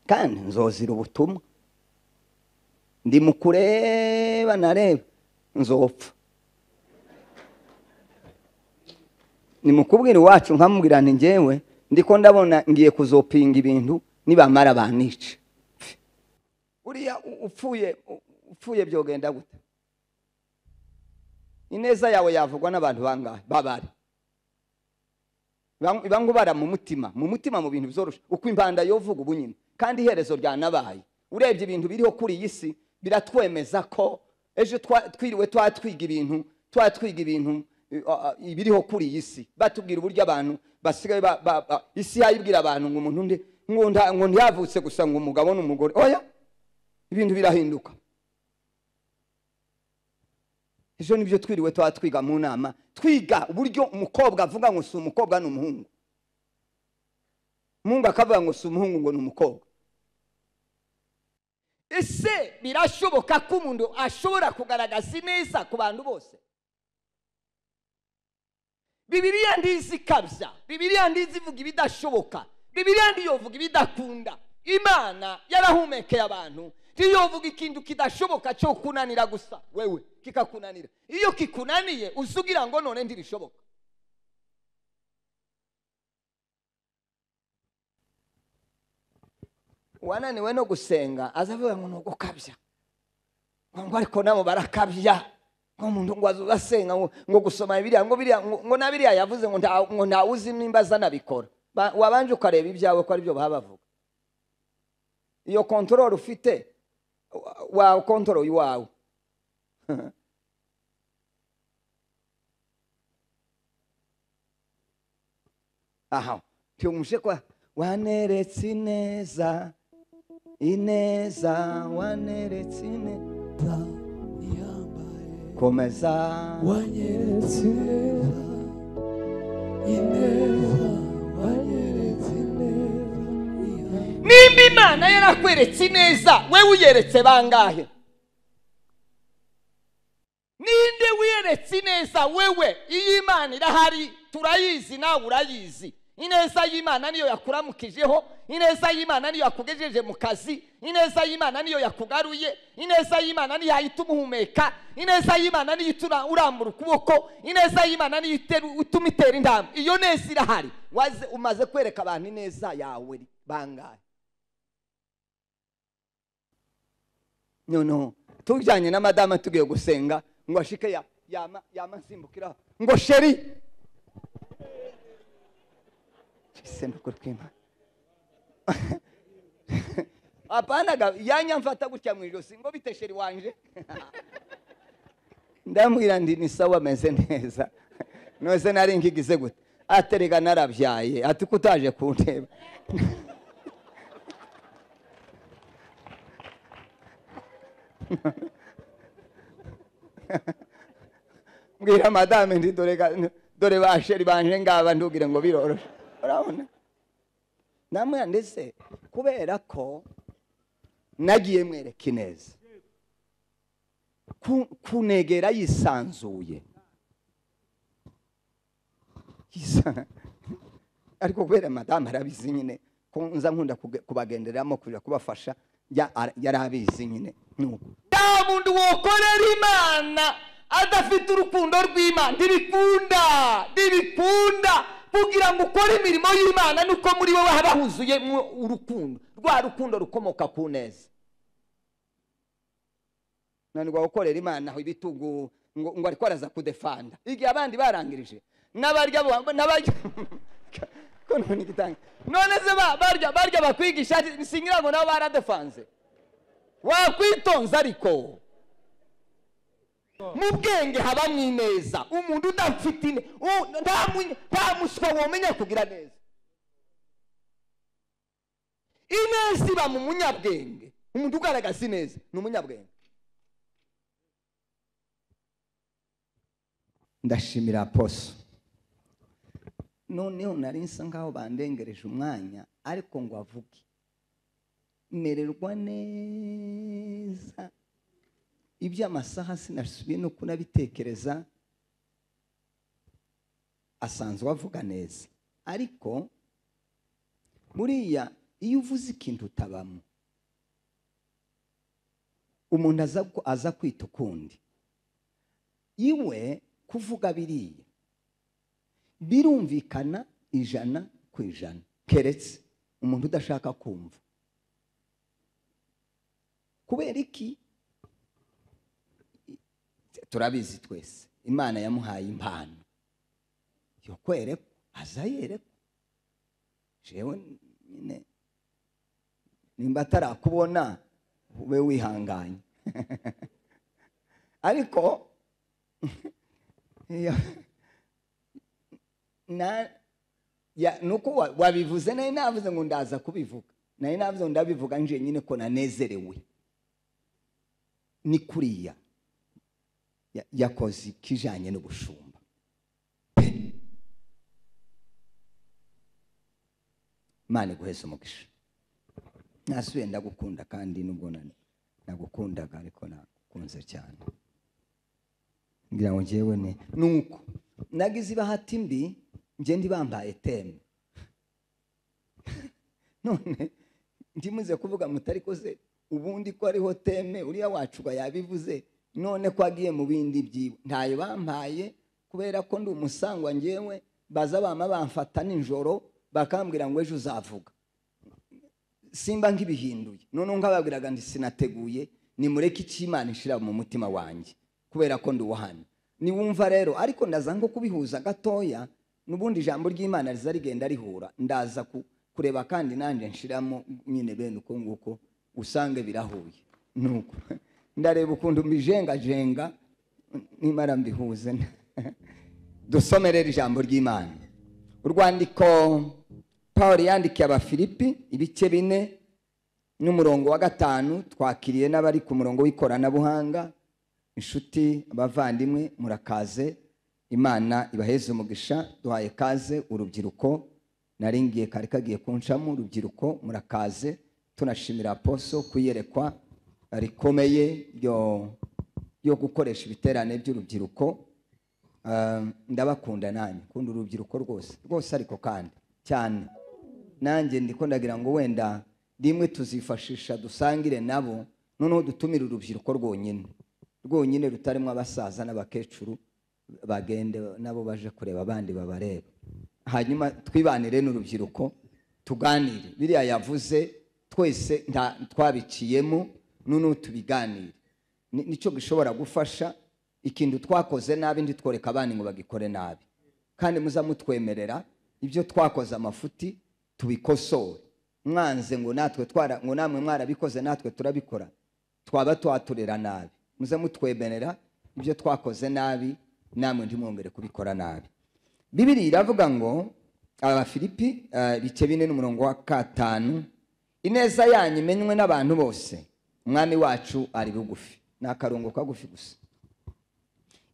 kandi nzozira ubutumwa ndi mu kureba nareba nzopfa ni mu kubwira iwacu nkamubwirana ngewe ndiko ndabona ngiye kuzopinga ibintu nibamara banica buriya upfuye upfuye byogenda gute ineza yawe yavugwa n'abantu bangahe babari ibangubara mu mutima mu mutima mu bintu byoroshye uko impanda yovuga ubu nyine kandi iherezo ryanabaye urebye ibintu biriho kuri iyi si biratwemeza ko ejo twiriwe twatwiga ibintu twatwiga ibintu ibiriho kuri iyi si batubwira uburyo abantu basigaye isi yayibwira abantu ngo umuntu undi ngo ntiyavutse gusa ngo umugabo n'umugore oya ibintu birahinduka ejo nibyo twiriwe tuba twiga mu nama twiga uburyo umukobwa avuga ngo si umukobwa ni umuhungu umuhungu akavuga ngo si umuhungu ngo ni umukobwa ese birashoboka ko umuntu ashobora kugaragaza ineza ku bantu bose bibiriya ndizi kabya bibiriya ndizi ivuga ibidashoboka bibiriya ndiyovuga ibidakunda imana yarahumekeye abantu ntiyovuga ikintu kidashoboka cyo kunanira gusa wewe kikakunanira iyo kikunaniye uzugira ngo none ntibishoboka uwananiwe no gusenga azavuga ngo nugo kabya ngo ariko nabo barakabya nk'umuntu ngo asenga ngo gusoma biriya ngo biriya ngo na biriya yavuze ngo ntawuzi nimba azanabikora wabanje ukareba ibyawe ko aribyo baba bavuga iyo kontorore ufite wawe kontorore iwawe aha tuyumuje ko waneretse ineza ineza waneretse ineza komeza wanyeretse ineza ineza wanyeretse ineza nimba imana yarakweretse ineza wewe uyeretse bangahe ninde wiyeretse ineza wewe iyo imana irahari turayizi nawe urayizi ineza y'imana niyo yakuramukijeho ineza y'imana niyo yakugejeje mu kazi ineza y'imana niyo yakugaruye ineza y'imana niyo yahita umuhumeka ineza y'imana niyo ituma urambura ukuboko ineza y'imana niyo ituma itera intambwe iyo neza irahari umaze kwereka abantu ineza yawe bangahe noneho tujyanye na madame tugiye gusenga ngo ashike yamasimbukira ngo sheri senukuri kw'imana apanaga yanya mfata gutya mu ijosi ngo bite sheri wanje ndamubwira ndi ni sawa ameze neza nose nari nkigize gute aterega narabyaye ati ko utaje kunteba mbwira madame ndi dore ba sheri banje ngaba ndubwire ngo biroroshye urabona namwe ndetse kubera ko nagiye mwereka ineza kunegera yisanzuye ariko kubera madamu arabizi nyine ko nza nkunda kubagenderamo kujya kubafasha yari abizi nyine nta muntu wokorera imana adafite urukundo rw'imana ntibikunda ntibikunda kugira ngo ukore imirimo y'imana nuko muri wowe haba huzuyemo urukundo rwa rukundo rukomoka ku neza nanirwa gukorera imana aho ibitugu ngo ariko araza kudefanda igihe abandi barangirije n'abarya n'abarya none se barya barya bakwigisha singira ngo nabo baradefanze wakwitonze ariko mu bwenge habamo ineza umuntu udafite nta muswa womenya kugira neza ineza iba mu munyabwenge umuntu ugaragaza ineza ni umunyabwenge ndashimira poso noneho nari nsa nkaho bandengereje umwanya ariko ngo avuge mererwa neza iby'amasaha sinasubiye no kunabitekereza asanzwe avuga neza ariko buriya iyo uvuze ikintu utabamo umuntu aza ku- aza kwita ukundi iwe kuvuga biriya birumvikana ijana ku ijana keretse umuntu udashaka kumva kubera iki turabizi twese imana yamuhaye impano yo kwerekwa aza yerekwa jewe nyine nimba atarakubona ube wihanganye ariko iyo- na ya nuko wa- wabivuze nari navuze ngo ndaza kubivuga nari navuze ngo ndabivuga nje nyine ko nanezerewe ni kuriya ya- yakoze ikijanye n'ubushumba imana iguheze umugisha nasubiye ndagukunda kandi nubwo na- nagukundaga ariko nakunze cyane ngira ngo ngewe ni nuko nagize ibahati mbi njye ndibambaye teme none ndimuze kuvuga mutari koze ubundi ko ariho teme uriya wacu uba yabivuze none ko agiye mu bindi byiwe ntayo bampaye kubera ko ndi umusangwa ngewe baza bama bamfata nijoro bakambwira ngo ejo uzavuga simba nk'ibihinduye noneho nkababwiraga ndi sinateguye nimureke icyo imana ishira mu mutima wanjye kubera ko ndi uwo hano niwumva rero ariko ndaza nko kubihuza gatoya n'ubundi ijambo ry'imana riza rigenda rihura ndaza ku- kureba kandi nanjye nshiramo nyine bene uko nguko usange birahuye nuko ndareba ukuntu mbijengajenga nimara mbihuze dusomerere ijambo ry'imana urwandiko paul yandikiye abafilipi ibice bine n'umurongo wa gatanu twakiriye n'abari ku murongo w'ikoranabuhanga inshuti abavandimwe murakaze imana ibaheze umugisha duhaye kaze urubyiruko naringiye kari kagiye kunshamo urubyiruko murakaze tunashimira poso kuyerekwa rikomeye ryo ryo gukoresha ibiterane by'urubyiruko Ah, ndabakunda nanjye kunda urubyiruko rwose rwose ariko kandi cyane nanjye ndiko ndagira ngo wenda rimwe tuzifashisha dusangire nabo noneho dutumire urubyiruko rwonyine rwonyine rutarimo abasaza n'abakecuru bagende nabo baje kureba abandi babareba hanyuma twibanire n'urubyiruko tuganire biriya yavuze twese nta twabiciyemo noneho tubiganire Ni- nicyo gishobora gufasha ikintu twakoze nabi ntitworeka abandi ngo bagikore nabi kandi muza mutwemerera ibyo twakoze amafuti tubikosore mwanze ngo natwe twara ngo namwe mwarabikoze natwe turabikora twaba twaturera nabi muze mutwemerera ibyo twakoze nabi namwe ntimwongere kubikora nabi bibiri iravuga ngo abafilipi eh, ibice bine n'umurongo wa katanu ineza yanyu imenywe n'abantu bose umwami wacu ari bugufi ni akarongo kagufi gusa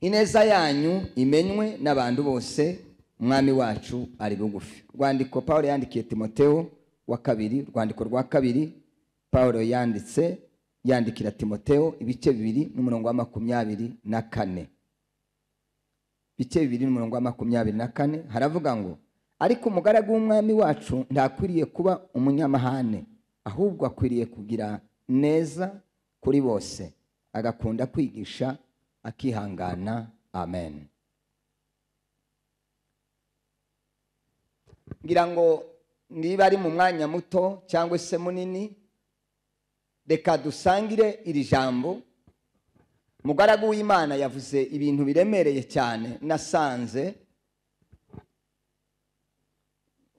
ineza yanyu imenywe n'abantu bose umwami wacu ari bugufi rwandiko paul yandikiye timoteo wa kabiri rwandiko rwa kabiri paul yanditse yandikira timoteo ibice bibiri n'umurongo wa makumyabiri na kane ibice bibiri n'umurongo wa makumyabiri na kane haravuga ngo ariko umugaragu w'umwami wacu ntakwiriye kuba umunyamahane ahubwo akwiriye kugira neza kuri bose agakunda kwigisha akihangana amen ngira ngo niba ari mu mwanya muto cyangwa se munini reka dusangire iri jambo umugaragu w'imana yavuze ibintu biremereye cyane nasanze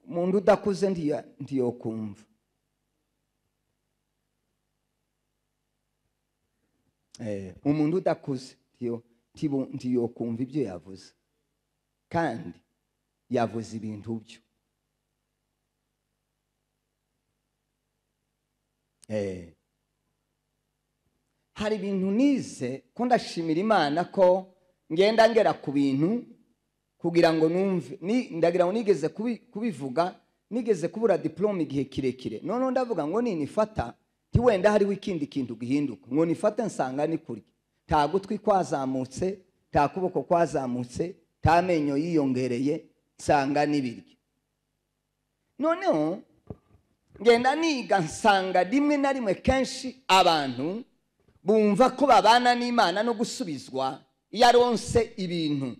umuntu udakuze ntiya- ntiyokumva Eh, umuntu udakuze ntiyo- ntibu- ntiyokumva ibyo yavuze kandi yavuze ibintu byo Eh, hari ibintu nize ko ndashimira imana ko ngenda ngera ku bintu kugira ngo numve Ni- ndagira ngo nigeze kubi- kubivuga nigeze kubura diplome igihe kirekire noneho ndavuga ngo ninifata ntiwenda hariho ikindi kintu gihinduka ngo nifate nsanga ni kuri nta gutwi kwazamutse nta kuboko kwazamutse nta menyo yiyongereye nsanga n'ibiryo noneho ngenda niga nsanga rimwe na rimwe kenshi abantu bumva ko babana n'imana no gusubizwa iyo aronse ibintu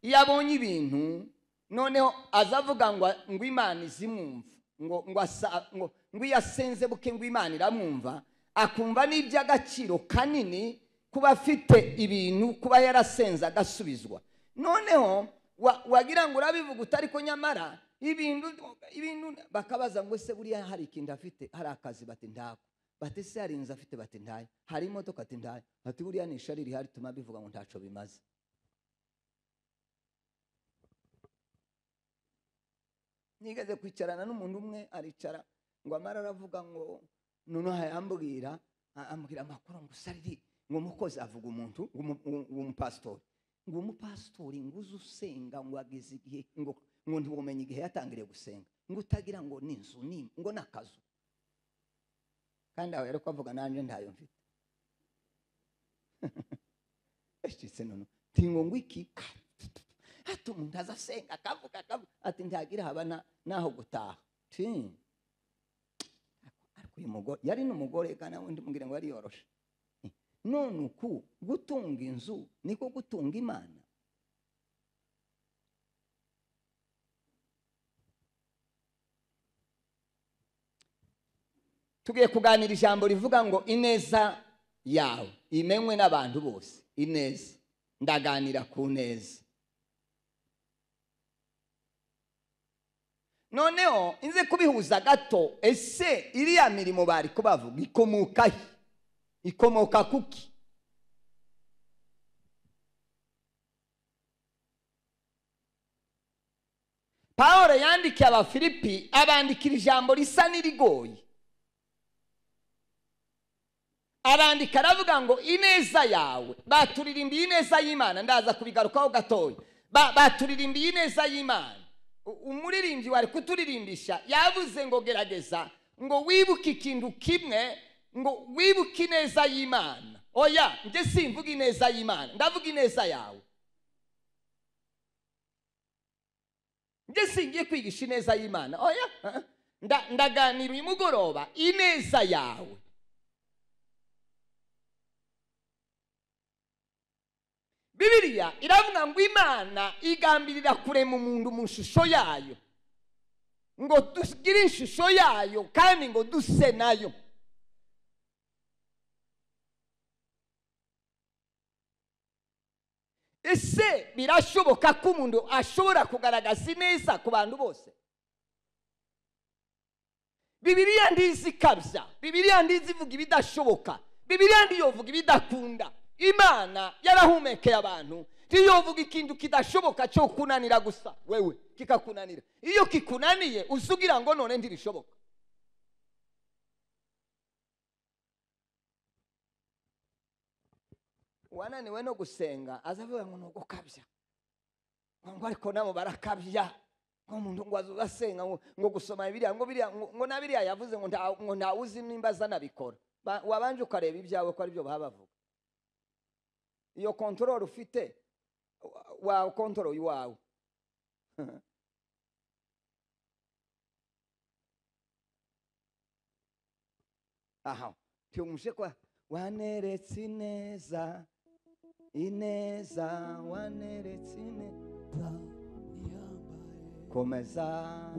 iyo abonye ibintu noneho azavuga ngo ngo imana izimwumva ngo ngo asa- ngo ngo iyo asenze buke ngo imana iramwumva akumva n'iby'agaciro kanini kuba afite ibintu kuba yarasenze agasubizwa noneho wa- wagira ngo urabivuga utariko nyamara ibintu ibintu bakabaza ngo ese buriya hari ikindi afite hari akazi bati ndako bati se hari inzu afite bati ndayo hari imodoka ati ndayo bati buriya ni ishari rihari tuma bivuga ngo ntaco bimaze nigeze kwicarana n'umuntu umwe aricara ngo amara aravuga ngo noneho arambwira a- ambwira amakuru ngo usariri ngo umukozi avuga umuntu w'umu- w'u- w'umupasitori ngo umupasitori ngo uze usenga ngo ageze igihe ngo ngo ntiwumenye igihe yatangiriye gusenga ngo utagira ngo ni inzu ni ngo ni akazu kandi aho yari kuvuga nanjye ntayo mfite eshitse noneho tingo ngo iki hata umuntu aza asenga akavuga akavuga ati ntihagira haba na- n'aho gutaha ti ariko uyu mugore yari n'umugore kandi undi mubwira ngo yariyoroshe Eh, none uku gutunga inzu niko gutunga imana tugiye kuganira ijambo rivuga ngo ineza yawe imenywe n'abantu bose ineza ndaganira ku neza noneho nze kubihuza gato ese iriya mirimo bari kubavuga ikomoka he ikomoka kuki paul yandikiye abafilipi abandikira ijambo risa n'irigoye arandika aravuga ngo ineza yawe baturirimbiye ineza y'imana ndaza kubigarukaho gatoya Ba- baturirimbiye ineza y'imana U- umuririmbyi wari kuturimbisha yavuze ngo gerageza ngo wibuke ikintu kimwe ngo wibuke ineza y'imana oya njye simvuga ineza y'imana ndavuga ineza yawe njye singiye kwigisha ineza y'imana oya uh-uh. Nda- ndaganira uyu mugoroba ineza yawe bibiliya iravuga ngo imana igambirira kurema umuntu mu ishusho yayo ngo tugire ishusho yayo kandi ngo duse nayo ese birashoboka ko umuntu ashobora kugaragaza ineza ku bantu bose bibiliya ndizi kabya bibiliya ndizi ivuga ibidashoboka bibiliya ntiyovuga ibidakunda imana yarahumekeye abantu ntiyovuga ikintu kidashoboka cyo kunanira gusa wewe kikakunanira iyo kikunaniye usugira ngo none ntirishoboka wananiwe no gusenga azavuga ngo nugo kabya ngo ariko nabo barakabya ngo umuntu ngo azuba asenga ngo ngo gusoma biriya ngo biriya ngo ngo na biriya yavuze ngo nta- ngo ntawuzi nimba azanabikora Ba- wabanje ukareba ibyawe ko aribyo baba bavuga iyo kontorore ufite wa kontoroye iwawe aha tuyumuje kwa waneretse ineza ineza waneretse ineza komeza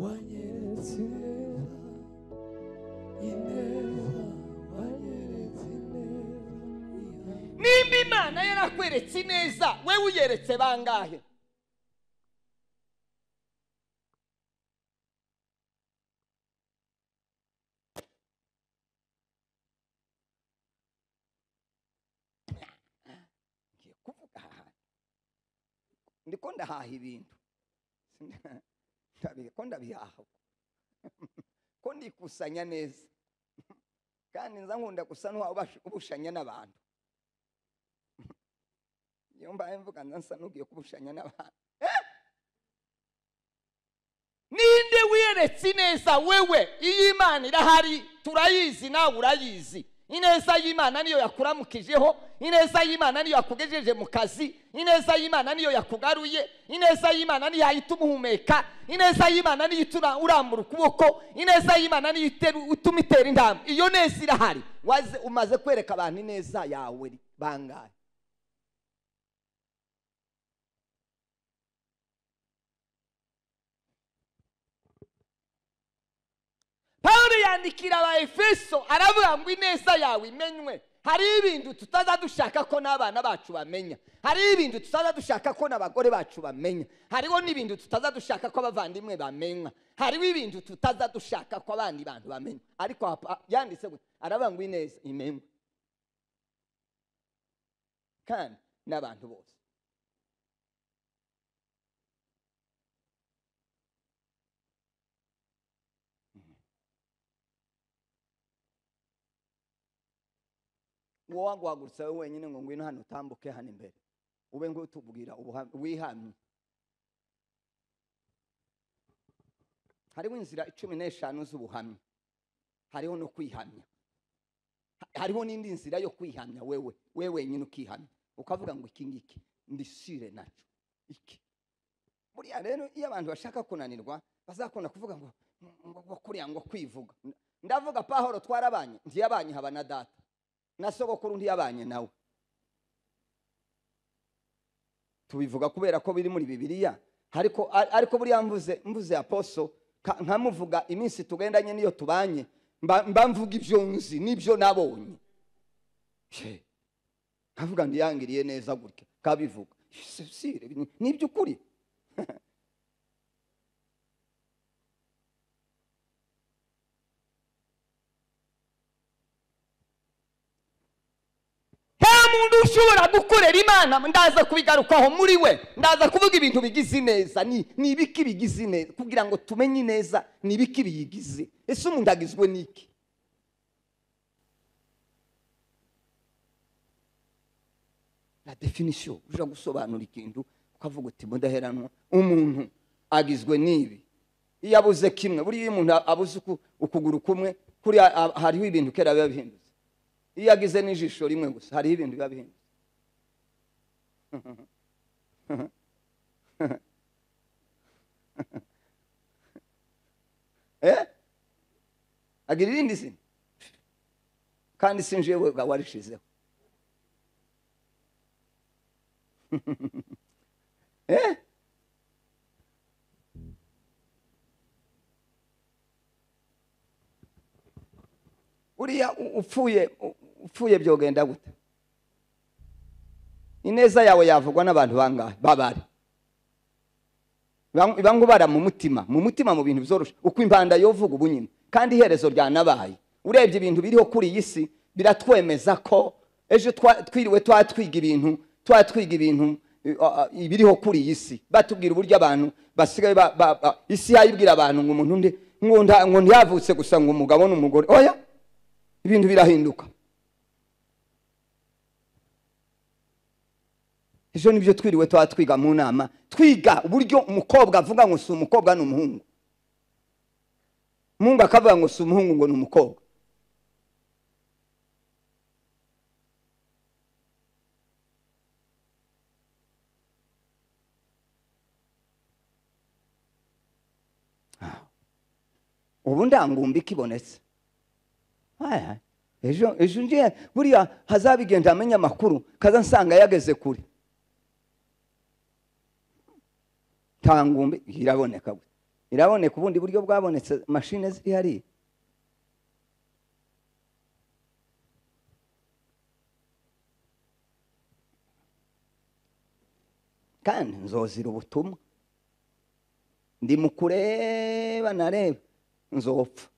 wanyeretse ineza ineza wanyeretse ineza nimba imana yarakweretse ineza wewe uyeretse bangahe ngiye kuvuga aha hantu ndiko ndahaha ibintu Ndabi- ko ndabihaha ko ndikusanya neza kandi nza nkunda gusa n'ubushanya n'abantu iyo mbaye mvuga nza nsa n'ugiye kubushanya n'abantu Eh! ninde wiyeretse ineza wewe iyo imana irahari turayizi nawe urayizi ineza y'imana niyo yakuramukijeho ineza y'imana niyo yakugejeje mu kazi ineza y'imana niyo yakugaruye ineza y'imana niyo yahita umuhumeka ineza y'imana niyo ituma urambura ukuboko ineza y'imana niyo iteru- ituma itera intambwe iyo neza irahari waze umaze kwereka abantu ineza yawe bangahe pawulo yandikira aba efeso aravuga ngo ineza yawe imenywe hariho ibintu tutaza dushaka ko n'abana bacu bamenya hariho ibintu tutaza dushaka ko n'abagore bacu bamenya hariho n'ibintu tutaza dushaka ko abavandimwe bamenywa hariho ibintu tutaza dushaka ko abandi bantu bamenya ariko hapa- yanditse gutya aravuga ngo ineza imenywe kandi n'abantu bose wowe waguhagurutsa wowe wenyine ngo ngwino hano utambuke hano imbere ube nguyu utubwira ubuha- wihamye hariho inzira cumi n'eshanu z'ubuhamya hariho no kwihamya Ha- hariho n'indi nzira yo kwihamya wewe wewe wenyine ukihamya ukavuga ngo iki ngiki ndisire nacyo iki buriya rero iyo abantu bashaka kunanirwa bazakunda kuvuga ngo ngo- ngo kuriya ngo kwivuga ndavuga pahoro twarabanye ntiyabanye haba na data na sogokuru ntiyabanye nawe tubivuga kubera ko biri muri bibiliya ariko ariko buriya mvuze mvuze aposo ka- nkamuvuga iminsi tugendanye niyo tubanye mba mba mvuga ibyo nzi n'ibyo nabonye She, nkavuga ngo yangiriye neza gutya kabivuga Se- sire, ni- ni iby'ukuri nta muntu ushobora gukorera imana ndaza kubigarukaho muri we ndaza kuvuga ibintu bigize ineza Ni- ni ibiki bigize ineza kugira ngo tumenye ineza ni ibiki biyigize ese umuntu agizwe n'iki na definisiyo ujya gusobanura ikintu ukavuga uti mudaheranwa umuntu agizwe n'ibi iyo abuze kimwe buriya iyo umuntu abuze uku- ukuguru kumwe kuriya ah, hariho ibintu kera biba bihindutse iyo agize n'ijisho rimwe gusa hariho ibintu biba bihindutse Eh? agira irindi zina kandi sinjiye we warishizeho Eh? uriya u- upfuye u- upfuye byogenda gute ineza yawe yavugwa n'abantu bangahe babare Bang- bamwe ubara mu mutima mu mutima mu bintu byoroshye uko impanda yovuga ubu nyine kandi iherezo ryanabaye urebye ibintu biriho kuri iyi si biratwemeza ko ejo twa- twiriwe twatwiga ibintu twatwiga ibintu eh, ah, ah, ibiriho kuri iyi si batubwira uburyo abantu basigaye ba- ba- ba- isi yayibwira abantu ngo umuntu nde ngo nda- ngo ntiyavutse gusa ngo umugabo n'umugore oya ibintu birahinduka ejo nibyo twiriwe tuba twiga mu nama twiga uburyo umukobwa avuga ngo si umukobwa ni umuhungu umuhungu akavuga ngo si umuhungu ngo ni umukobwa ubu ndangumbi ikibonetse Aya, ejo ejo ngiye buriya hazabigenda amenye amakuru kaza nsanga yageze kure tangumbi iraboneka gute iraboneka ubundi buryo bwabonetse mashine ziri hariya kandi nzozira ubutumwa ndi mu kureba nareba nzopfa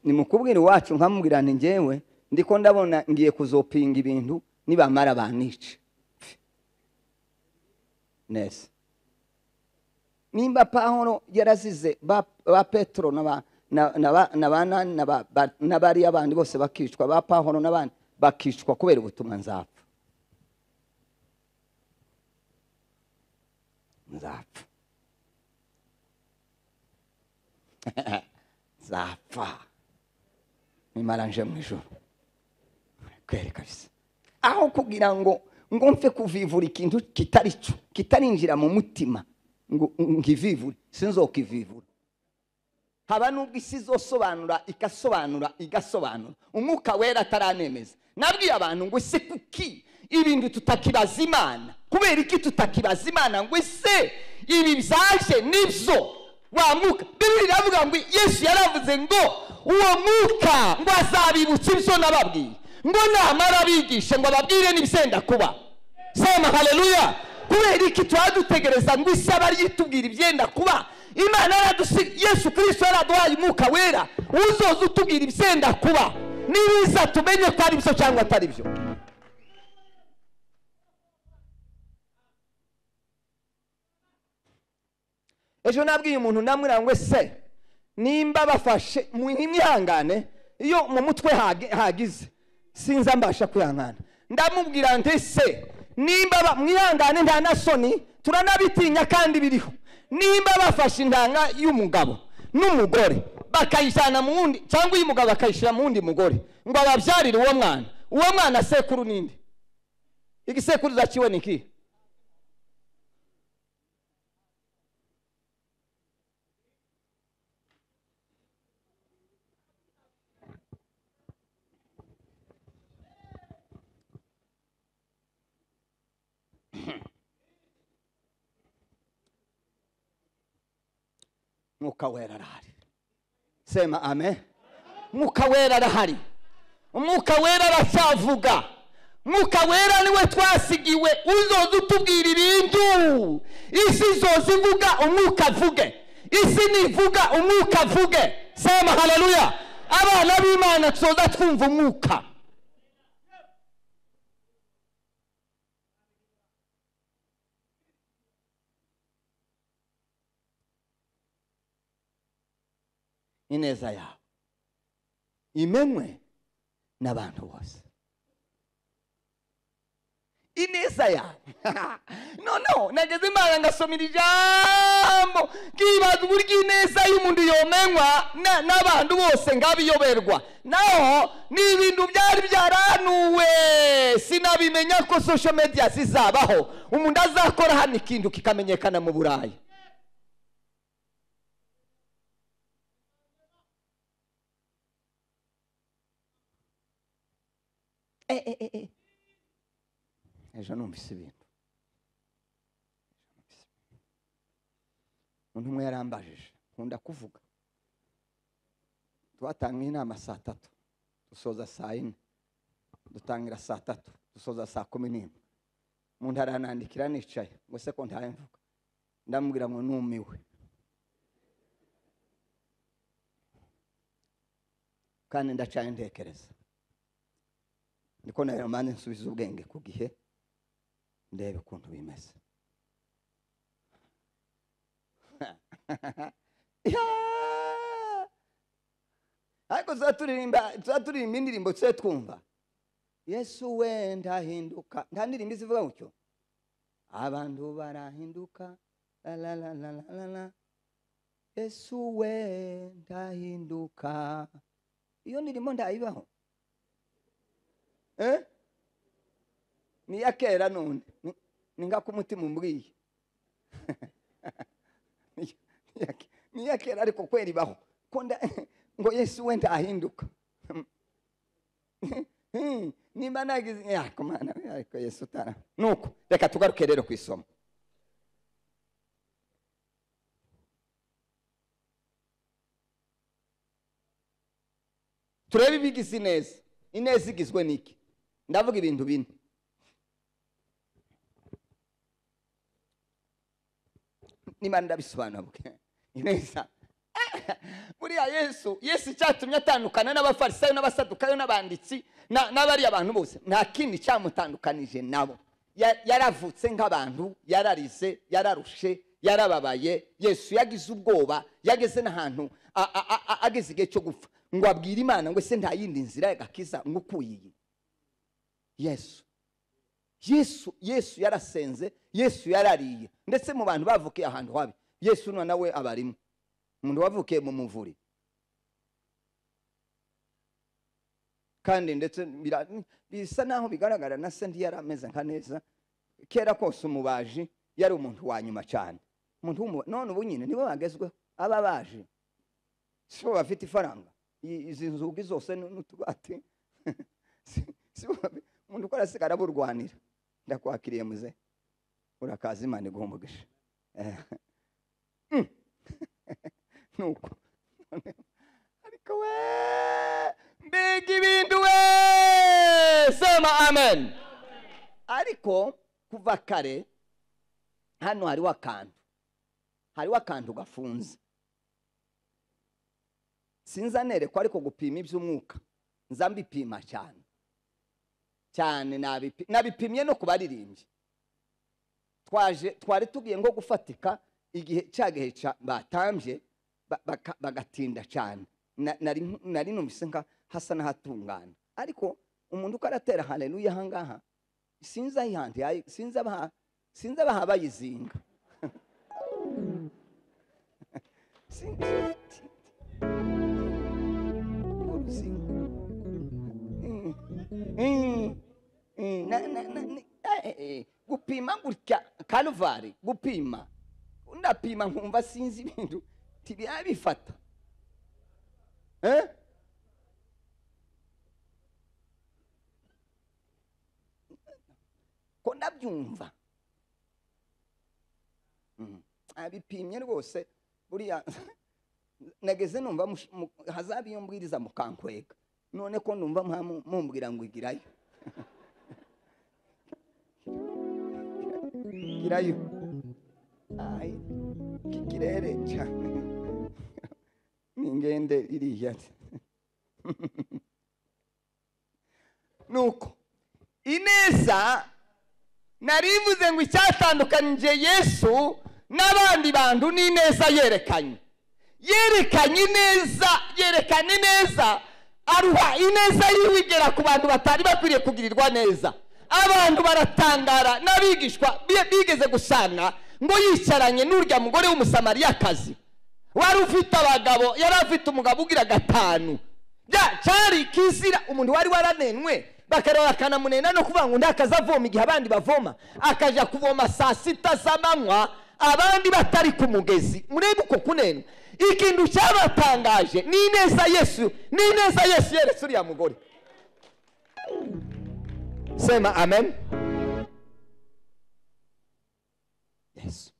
nimukubwira iwacu nkamubwirana njyewe ndiko ndabona ngiye kuzopinga ibintu nibamara banica neza nimba pawulo yarazize ba, ba petero na ba- na- na ba- na ba nani na ba- ba- n'abariya bandi bose bakicwa ba pawulo n'abandi bakicwa kubera ubutumwa nzapfa nzapfa nzapfa mimara nje mu ijoro kweri kabisa aho kugira ngo ngo mve kuvivura ikintu kitari cyo kitarinjira mu mutima ngo ngivivure sinzokivivura haba n'ubwo isi izosobanura igasobanura igasobanura umwuka wera ataranemeza nabwiye abantu ngo ese kuki ibintu tutakibaza imana kubera iki tutakibaza imana ngo ese ibi byaje nibyo wa mwuka bibiri iravuga ngo yesu yaravuze ngo uwo mwuka ngo azabibutsa ibyo nababwiye ngo namara abigishe ngo ababwire n'ibisenda kuba sema haleluya kubera iki tuba dutegereza ngo isi aba ariyo itubwira ibyenda kuba imana yaradusiga yesu kirisito yaraduhaye umwuka wera uzoza utubwira ibyenda kuba nibiza tumenye ko ari byo cyangwa atari byo ejo nabwiye umuntu namwira ngo se nimba bafashe mwihangane iyo mu mutwe hage- hagize sinza mbasha kwihangana ndamubwira nti se nimba ba- mwihangane nta na soni turanabitinya kandi biriho nimba bafashe intanga y'umugabo n'umugore bakayijyana mu wundi cyangwa iy'umugabo bakayishyira mu wundi mugore ngo ababyarire uwo mwana uwo mwana sekuru ninde igisekuruza kiwe ni ikihe mwuka wera arahari sema amen mwuka wera arahari umwuka wera aracyavuga mwuka wera niwe twasigiwe uzoza utubwira ibintu isi izoza ivuga umwuka avuge isi nivuga umwuka avuge sema haleluya abana b'imana tuzoza twumva umwuka ineza yawe imenywe n'abantu bose ineza yawe noneho nageze imana ngasomera ijambo nkibaza uburyo ineza y'umuntu yomenywa na- n'abantu bose ngabiyoberwa naho ni ibintu byari byaranuwe sinabimenya ko social media zizabaho umuntu azakora hano ikintu kikamenyekana mu burayi Eh, eh, eh, eh. ejo numvise ibintu umuntu umwe yarambajije nkunda kuvuga twatanga inama saa tatu dusoza saa yine dutangira saa tatu dusoza saa kumi n'imwe umuntu aranandikira nicaye ngo se ko ntayo mvuga ndamubwira ngo numiwe kandi ndacaye ntekereza niko nayo mpande nsubiza ubwenge ku gihe ndebe ukuntu bimeze Yeah! ariko tuba turirimba tuba turirimba indirimbo tujye twumva yesu wenda ahinduka nta ndirimbo izivuga gutyo abantu barahinduka la la la la la la la yesu wenda ahinduka iyo ndirimbo ndayibaho Eh? ni iya kera none Ni- ni ngako umutima umbwiye Ni- ni iya ke- ni iya kera ariko kwera ibaho Ko nda- ngo yesu we ndahinduka Hmm, nimba nagize ya kumana ariko yesu utara nuko reka tugaruke rero ku isomo turebe ibigize ineza ineza igizwe n'iki ndavuga ibintu bine nimba ndabisobanura ineza buriya yesu yesu icyatumye atandukana n'abafarisayo n'abasadukayo n'abanditsi na- n'abariya bantu bose nta kindi cyamutandukanije nabo Ya- yaravutse nk'abantu yararize yararushe yarababaye yesu yagize ubwoba yageze n'ahantu a- a- a- a- ageze igihe cyo gupfa ngo abwire imana ngo ese nta yindi nzira y'agakiza ngo ukuye iyi yesu yesu yesu yarasenze yesu yarariye ndetse mu bantu bavukiye ahantu habi yesu na nawe abarimo umuntu wavukiye mu muvure kandi ndetse bira- bisa naho bigaragara na se ntiyari ameze nka neza kera kose umubaji yari umuntu wa nyuma cyane umuntu w'umu- none ubu nyine nibo bagezweho ababaji sibo bafite ifaranga I- izi nzugi zose n- n'utubati si- sibo babi- umuntu ukora asigara aburwanira ndakwakiriye muze urakaza imana iguha umugisha Eh. Mm. nuko ariko we mbega ibintu we sema amen ariko kuva kare hano hariho akantu hariho akantu gafunze sinzanerekwa ariko gupima iby'umwuka nza mbipima cyane cyane nabipi- nabipimye no ku baririmbyi twaje twari tugiye nko gufatika igihe cya gihe cya- batambye ba- baka- bagatinda cyane Na- nari nari numvise nka hasa n'ahatungana ariko umuntu uko aratera haleluya aha ngaha sinzi ayihantu yayi- sinzi abaha sinzi abaha bayizinga Sinzi- uruzinga Mm. Mm. Mm. Na- na- na- ni- eh, eh, eh. gupima gutya karuvari gupima ndapima nkumva sinzi ibintu ntibirabifata Eh? ko ndabyumva Mm. abipimye rwose buriya nageze numva mush- mu- hazaba iyo mbwiriza mukankwega none ko numva mwamu- mumbwira ngo igirayo girayo Ai, iki kirere cyane ningende iriya nuko ineza narivuze ngo icyatandukanije yesu n'abandi bantu ni ineza yerekanye yerekanye ineza yerekana ineza aruha ineza yiwe igera ku bantu batari bakwiriye kugirirwa neza abantu baratangara n'abigishwa bi- bigeze gusanga ngo yicaranye n'urya mugore w'umusamariyakazi wari ufite abagabo yari afite umugabo ugira gatanu bya cyari kizira umuntu wari waranenwe bakareba bakanamunena no kuvuga ngo undi akaza avoma igihe abandi bavoma akaja kuvoma saa sita z'amanywa abandi batari ku mugezi murebe uko kunenwa ikintu cyabatangaje ni ineza yesu ni ineza yesu yeretse uriya mugore sema amen yesu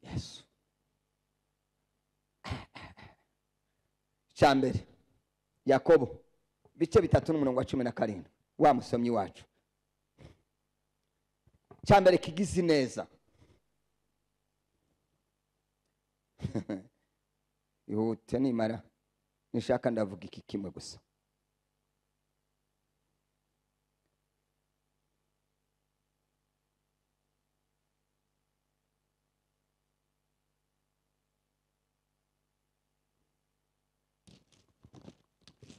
yesu cya mbere yakobo bice bitatu n'umurongo wa cumi na karindwi wa musomyi wacu cya mbere kigize ineza ihute nimara nishaka ndavuga iki kimwe gusa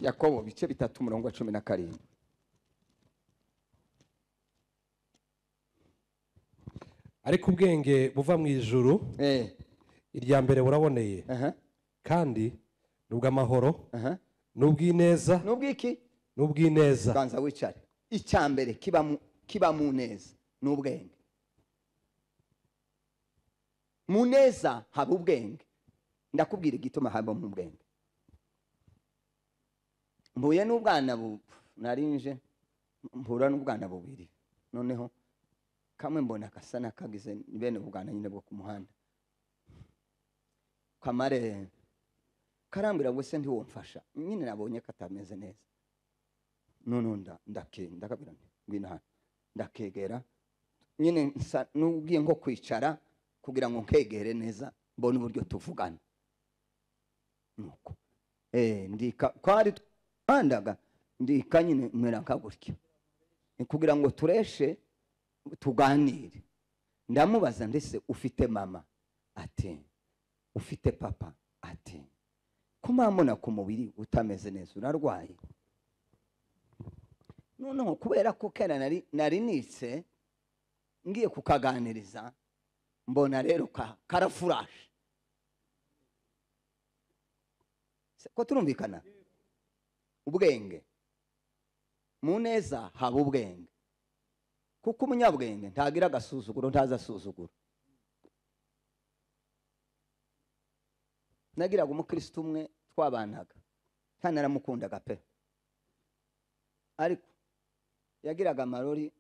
yakobo bice bitatu umurongo wa cumi na karindwi ariko ubwenge buva mu ijuru Eh, irya mbere buraboneye aha, kandi ni ubw'amahoro aha. ni ubw'ineza n'ubwiki ni ubw'ineza ganza wicare icya mbere kiba mu- kiba mu neza ni ubwenge mu neza haba ubwenge ndakubwira igituma haba mu bwenge mbuye n'ubwana bu narinje mpura n'ubwana bubiri noneho kamwe mbona gasa n'akagize ni bene ubwana nyine bwo ku muhanda kamare karambwira ngo se ntiwumfasha nyine nabonye katameze neza noneho nda- ndake ndakabwira nti ngwino hano ndakegera nyine nsa n'ubwiye nko kwicara kugira ngo nkegere neza mbone uburyo tuvugana nuko eh ndika kwari twandaga ndika nyine mera nka gutya Ni kugira ngo tureshe tuganire ndamubaza ndetse ufite mama ati ufite papa ati ko mpamubona ku mubiri utameze neza urarwaye noneho kubera ko kera nari nari nitse ngiye kukaganiriza mbona rero ka- karafurashe Se- ko turumvikana ubwenge mu neza haba ubwenge kuko umunyabwenge ntagira agasuzuguro ntazi asuzugura nagiraga umukristo umwe twabanaga ntanaramukundaga pe ariko yagiraga amarori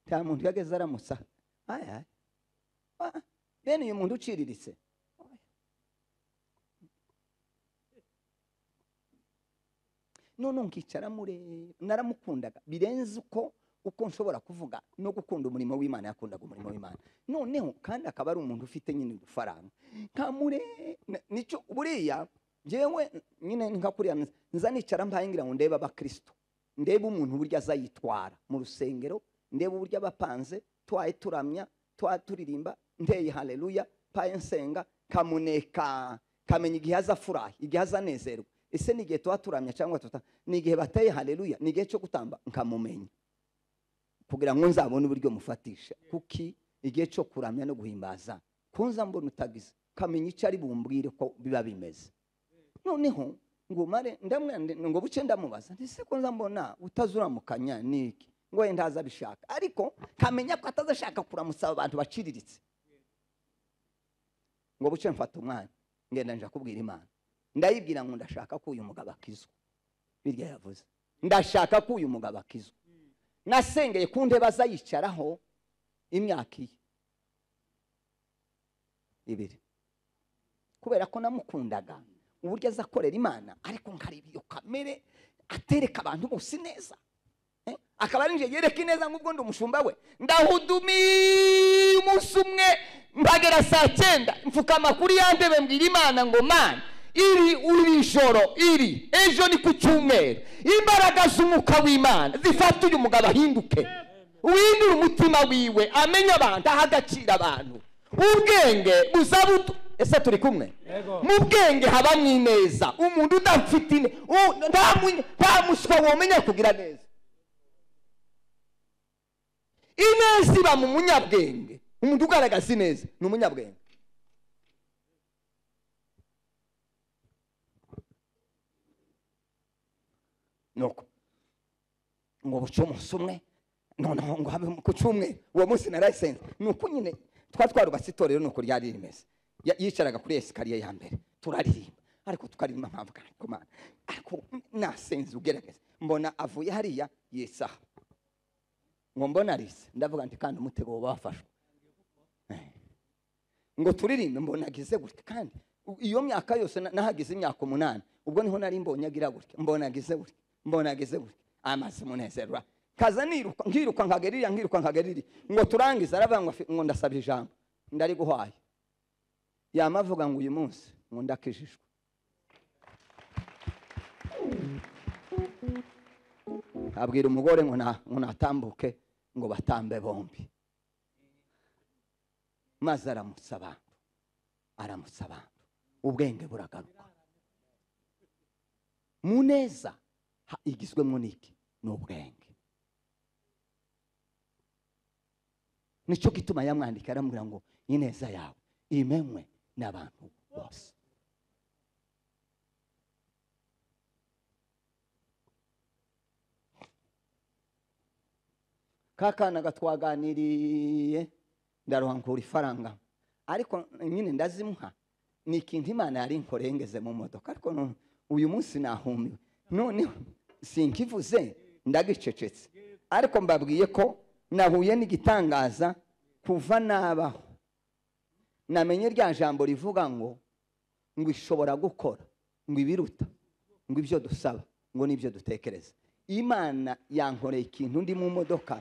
nta muntu yageze aramusa ayi ayi Ah, bene uyu muntu uciriritse none nkicara mureba naramukundaga birenze uko uko nshobora kuvuga no gukunda umurimo w'imana yakundaga umurimo w'imana noneho kandi akaba ari umuntu ufite nyine udufaranga nkamure na- nicyo buriya njyewe nyine ni nka kuriya nza- nza nicara mbaye ngira ngo ndebe abakristo ndebe umuntu uburyo azayitwara mu rusengero ndebe uburyo abapanze twaye turamya twaye turirimba ndeye haleluya paye nsenga kamuneka kamenya igihe azafurahi igihe azanezerwa ese ni igihe tuba turamya cyangwa tuta ni igihe bateye haleluya ni igihe cyo gutamba nkamumenya kugira ngo nzabone uburyo mufatisha kuki igihe cyo kuramya no guhimbaza kunza mbona utagize kamenya icyo ari bumbwire ko biba bimeze noneho ngo mare ndamwende ngo buce ndamubaza ndetse ko nza mbona utazuramukanya ni iki ngo wenda aza abishaka ariko kamenya ko atazashaka kuramutsa abantu baciriritse ngo buce mfata umwanya ngenda nja kubwira imana ndayibwira ngo ndashaka ko uyu mugabo akizwa birya yavuze ndashaka ko uyu mugabo akizwa nasengeye ku ntebe azayicaraho imyaka iye ibiri kubera ko namukundaga uburyo aza akorera imana ariko nkareba iyo kamere atereka abantu bose neza Eh, akaba ari njye yereka ineza nk'ubwo ndi umushumba we ndahudumiye umunsi umwe mpagera saa cyenda mfukama kuri ya ntebe mbwira imana ngo mana iri uri ijoro iri ejo ni ku cyumweru imbaraga z'umwuka w'imana zifata uyu mugabo ahinduke uhindure umutima wiwe amenye abantu aha agaciro abantu ubwenge buzabutu ese turi kumwe mu bwenge habamo ineza umuntu udafite ine u- nta mu- nta muswa womenya kugira neza ineza iba mu munyabwenge umuntu ugaragaza ineza ni umunyabwenge nuko ngo buce umunsi umwe noneho ngo habe ku cyumweru uwo munsi na license ni uko nyine twa twarubatse itorero ni uko ryari rimeze Ya- yicaraga kuri esikariye ya mbere turaririmba ariko tukaririmba mpamvu ariko mana ariko nasenze ugerageza mbona avuye hariya yisaha ngo mbona arise ndavuga nti kandi umutego wo bafashwe Eh. ngo turirimbe mbona agize gutya kandi u- iyo myaka yose na- nahagize imyaka umunani ubwo niho nari mbonye agira gutya mbona agize gutya mbona agize gutya amaze munezerwa kaza niruka nkiruka nkagerira nkiruka nkagerira ngo turangize aravuga ngo afi- ngo ndasaba ijambo ndari guhwaye yama avuga ngo uyu munsi ngo ndakijijwe abwira umugore ngo na- ngo natambuke ngo batambe bombi maze aramutsa abantu aramutsa abantu ubwenge buragaruka mu neza ha- igizwemo n'iki ni ubwenge nicyo gituma yamwandika aramubwira ngo ineza yawe imenywe n'abantu bose ka kana gatwaganiriye ndaruhankura ifaranga ariko nyine ndazimuha ni ikintu imana yari nkorengeze mu modoka ariko nu- uyu munsi nahumiwe noneho sinkivuze ndagicecetse ariko mbabwiye ko nahuye n'igitangaza kuva nabaho namenye rya jambo rivuga ngo ngo ishobora gukora ngo ibiruta ngo ibyo dusaba ngo n'ibyo dutekereza imana yankoreye ikintu ndi mu modoka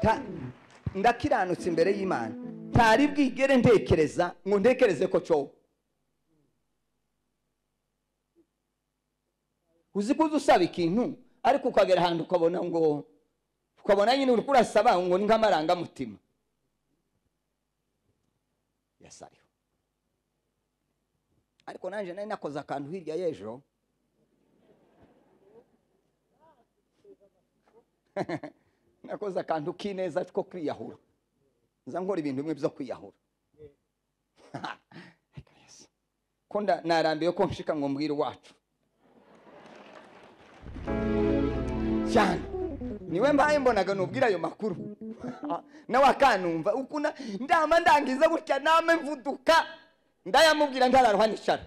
Ta- ndakiranutse imbere y'imana ntari bwigere ntekereza ngo ntekereze ko cyowe uzi ko uza usaba ikintu ariko ukagera ahantu ukabona ngo ukabona nyine uri kurasaba ngo ni nk'amarangamutima yasariho ariko nanjye nari nakoze akantu hirya y'ejo nakoze akantu k'ineza ko kwiyahura nza nkora ibintu bimwe byo kwiyahura ko nda- narambiwe ko nshika ngo mbwire iwacu cyane niwe mbaye mbonaga nubwira ayo makuru nawe akanumva ukuna ndama ndangiza gutya name mvuduka ndayamubwira ntararuha nicara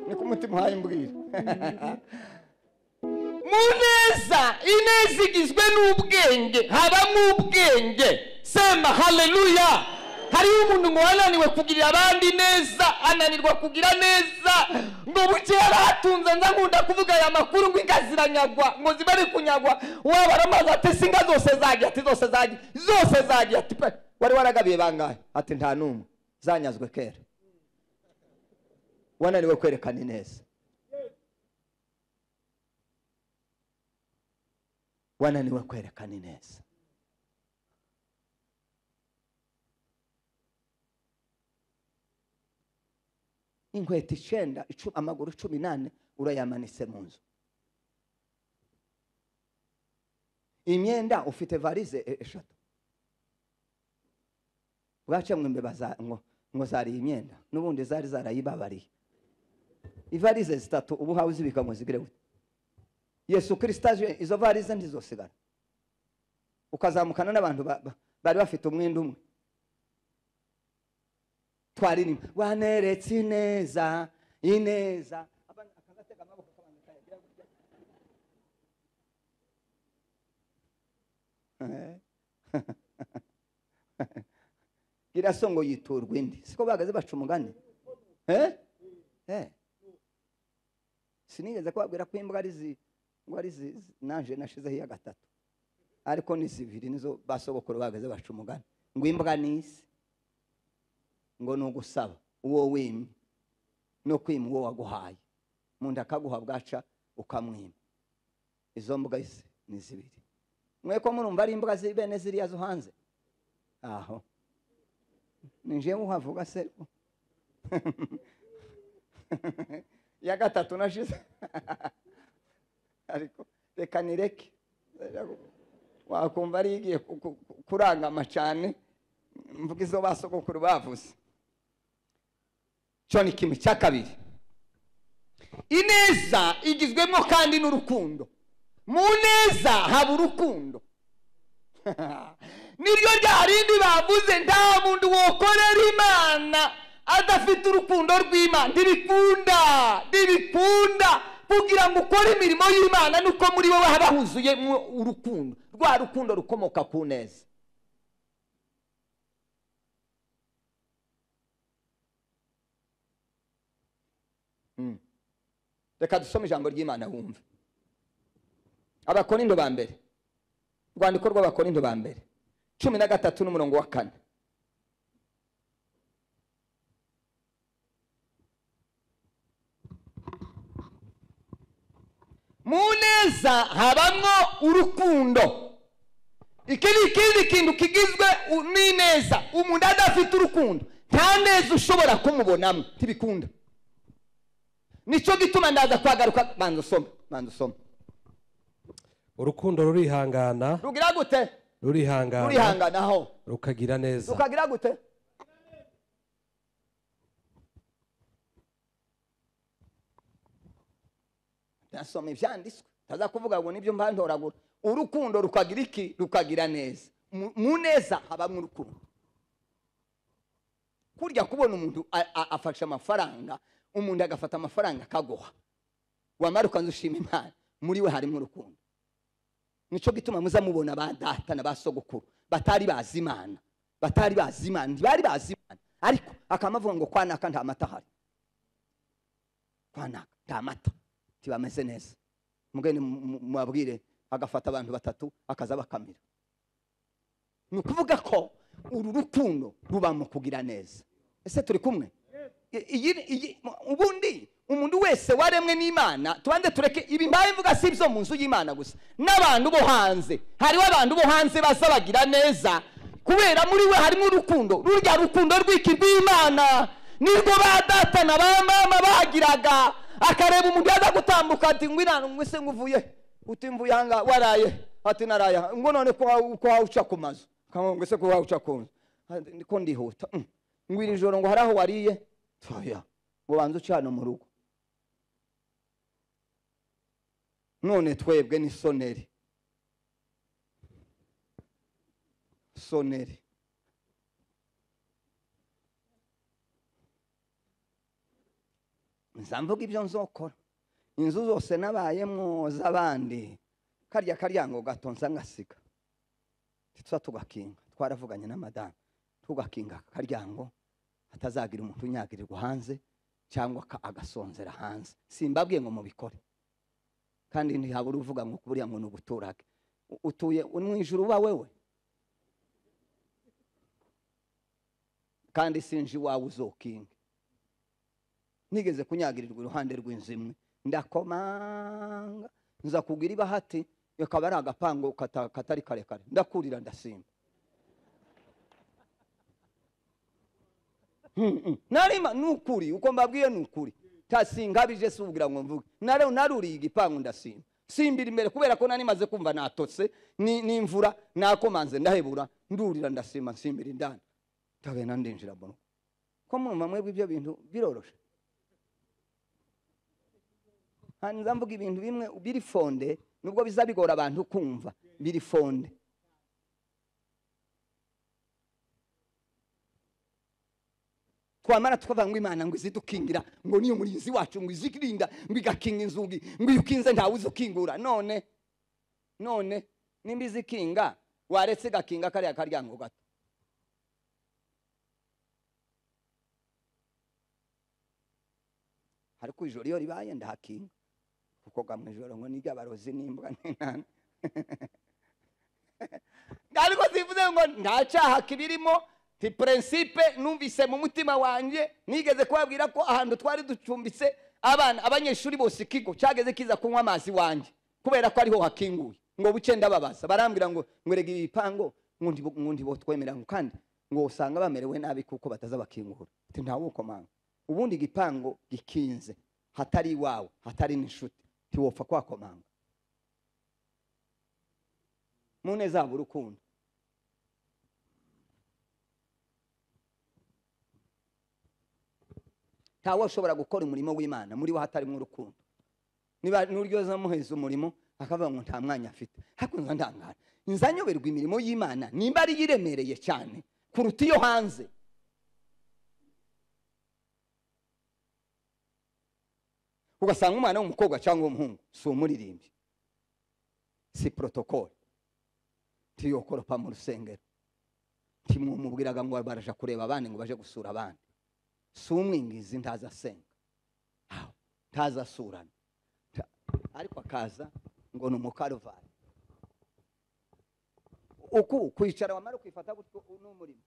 niko umutima uhaye mbwira mu neza ineza igizwe n'ubwenge habamo ubwenge sema haleluya hariho umuntu ngo wananiwe kugirira abandi neza ananirwa kugira neza ngo bukeya batunze nza nkunda kuvuga aya makuru ngo inka ziranyagwa ngo ziba ari kunyagwa wabara amazi ati si inka zose zagiye ati zose zagiye zose zagiye ati pe wari waragabiye bangahe ati nta n'umwe zanyazwe kera wananiwe kwerekana ineza wananiwe kwerekana ineza inkweto icyenda icu- amaguru cumi n'ane urayamanitse mu nzu imyenda ufite varize e- eshatu bwacemwe imbeba za- ngo ngo zariye imyenda n'ubundi zari zarayibabariye ivarize zitatu ubu hawe uzibika ngo zigire gute yesu kirisito aje izo varize ntizosigara ukazamukana n'abantu ba- ba- bari bafite umwenda umwe twaririmba waneretse ineza ineza Abandi akagatega amaboko kabanza kayagira gutya. Eh. iraso ngo yiturwa indi siko bahagaze baca umugani eh? eh. sinigeze kubabwira ko imbwa ari zi ngo ari zi zi- naje nashizeho iya gatatu ariko ni zibiri nizo basogokuru bahagaze baca umugani ngo imbwa ni isi ngo ni ugusaba uwo wimye no kwima uwo waguhaye mu nda akaguha bwaca ukamwima izo mbwa isi ni zibiri mwe ko murumva ari imbwa zi- bene ziriya zo hanze aho ninjiye muhavuga se iya gatatu nashize ariko reka nireke wakumva ari igiye ku- ku- ku- kurangama cyane mvuga izo basogokuru bavuze cyo ni kimwe cya kabiri ineza igizwemo kandi n'urukundo mu neza haba urukundo niryo rya rindi bavuze nta muntu wokorera imana adafite urukundo rw'imana ntibikunda ntibikunda kugira ngo ukore imirimo y'imana nuko muri wowe haba huzuyemo urukundo rwa rukundo rukomoka ku neza Mm. reka dusome ijambo ry'imana wumve abakorindo ba mbere urwandiko rw'abakorindo ba mbere cumi na gatatu n'umurongo wa kane mu neza habamwo urukundo iki ni ikindi kintu kigizwe u- n'ineza umuntu adafite urukundo nta neza ushobora kumubonamo ntibikunda nicyo gituma ndaza kwagaruka banza usome banza usome urukundo rurihangana rugira gute rurihangana rurihangana aho rukagira neza rukagira gute ndasoma ibyanditswe ntaza kuvuga ngo nibyo mbantoragura urukundo rukagira iki rukagira neza Mu- mu neza habamo urukundo kurya kubona umuntu a- a- afashe amafaranga umuntu agafata amafaranga akaguha wamara ukanza ushima imana muri we harimo urukundo nicyo gituma muza mubona ba data na ba sogokuru batari bazi imana batari bazi imana ntibari bazi imana ariko akamavuga ngo kwa naka nta mata ahari kwa naka nta mata ntibameze neza mugende mu- mu- mubabwire agafata abantu batatu akaza bakamira ni ukuvuga ko uru rukundo ruba mu kugira neza ese turi kumwe I- iyi- iyi- ubundi umuntu wese waremwe n'imana tubanze tureke ibi mbaye mvuga si ibyo mu nzu y'imana gusa n'abantu bo hanze hariho abantu bo hanze baza bagira neza kubera muri we harimo urukundo rurya rukundo rw'iki rw'imana nirwo ba data na ba mama bagiraga akareba umuntu yaza gutambuka ati ngwina ngwise nguvuye utimvuye ahangaha waraye ati naraye aha." ngo none ko wa- ko wawuca ku mazu Kamu ngo ese ko wawuca ku nzu Ati, ko ndihuta Mm. ngo iri joro ngo hari aho wariye oya ubanza uca hano mu rugo none twebwe ni soneri soneri nza mvuga ibyo nzokora inzu zose nabayemo z'abandi karya karyango gatonze ngasiga tuza tugakinga twaravuganye na madamu tugakinga aka karyango hatazagira umuntu unyagirirwa hanze cyangwa aka- agasonzera hanze simbabwiye ngo mubikore kandi ntihabura uvuga ngo buriya ngo ni uguturage U- utuye uri mu ijuru uba wewe kandi sinje iwawe uzokinge nigeze kunyagirirwa iruhande rw'inzu imwe ndakomanga nza kugura ibahati akaba ari agapangu kata- katari karekare ndakurira ndasimba Mm-mm. narima ni ukuri uko mbabwiye ni ukuri tasingabije si ubwira ngo mvuge Nare- naruriye igipangu ndasimba simbira imbere kubera ko nari maze kumva natose ni- n'imvura nakomanze ndahebura ndurira ndasimba nsimbira indani ndagenda ndinjira mu rugo ko mwumva mwebwe ibyo bintu biroroshe nza mvuga ibintu bimwe biri fonde nubwo biza bigora abantu kumva biri fonde twamara tukavuga ngo imana ngo izidukingira ngo niyo murinzi wacu ngo izirinda ngo igakinga inzugi ngo iyo ukinze ntawe uzukingura none none nimba izikinga waretse igakinga kariya karyango gato ariko ijoro iyo ribaye ndahakinga kuko ga mu ijoro ngo niryo abarozi n'imbwa n'intana ariko zivuze ngo ntacahaka ibirimo nti prinsipe numvise mu mutima wanjye nigeze kubabwira ko ahantu twari ducumbitse abana abanyeshuri bose ikigo cyageze kiza kunywa amazi wanjye kubera ko ariho hakinguye ngo buke ndababaza barambwira ngo ngwerega ibipango ngo ntibo- ngo ntibotwemera ngo kandi ngo usanga bamerewe nabi kuko batazabakingura ati ntawukomanga ubundi igipango gikinze hatari iwawe hatari n'inshuti ntiwopfa kwakomanga mu neza haba urukundo ntawe ushobora gukora umurimo w'imana muri we hatarimo urukundo niba n'uryoza muheza umurimo akavuga ngo nta mwanya afite hakunze ndangara nzanyoberwa imirimo y'imana nimba ariyo iremereye cyane kuruta iyo hanze ugasanga umwana w'umukobwa cyangwa w'umuhungu si umuririmbyi si porotokole ntiyokoropa mu rusengero ntimwumubwiraga ngo baraje kureba abandi ngo baje gusura abandi si umwingizi ntaza asenga aho, ntaza asurana nta- ariko akaza ngo ni umukaruvali uku kwicara wamara ukifata gutyo ni umurimo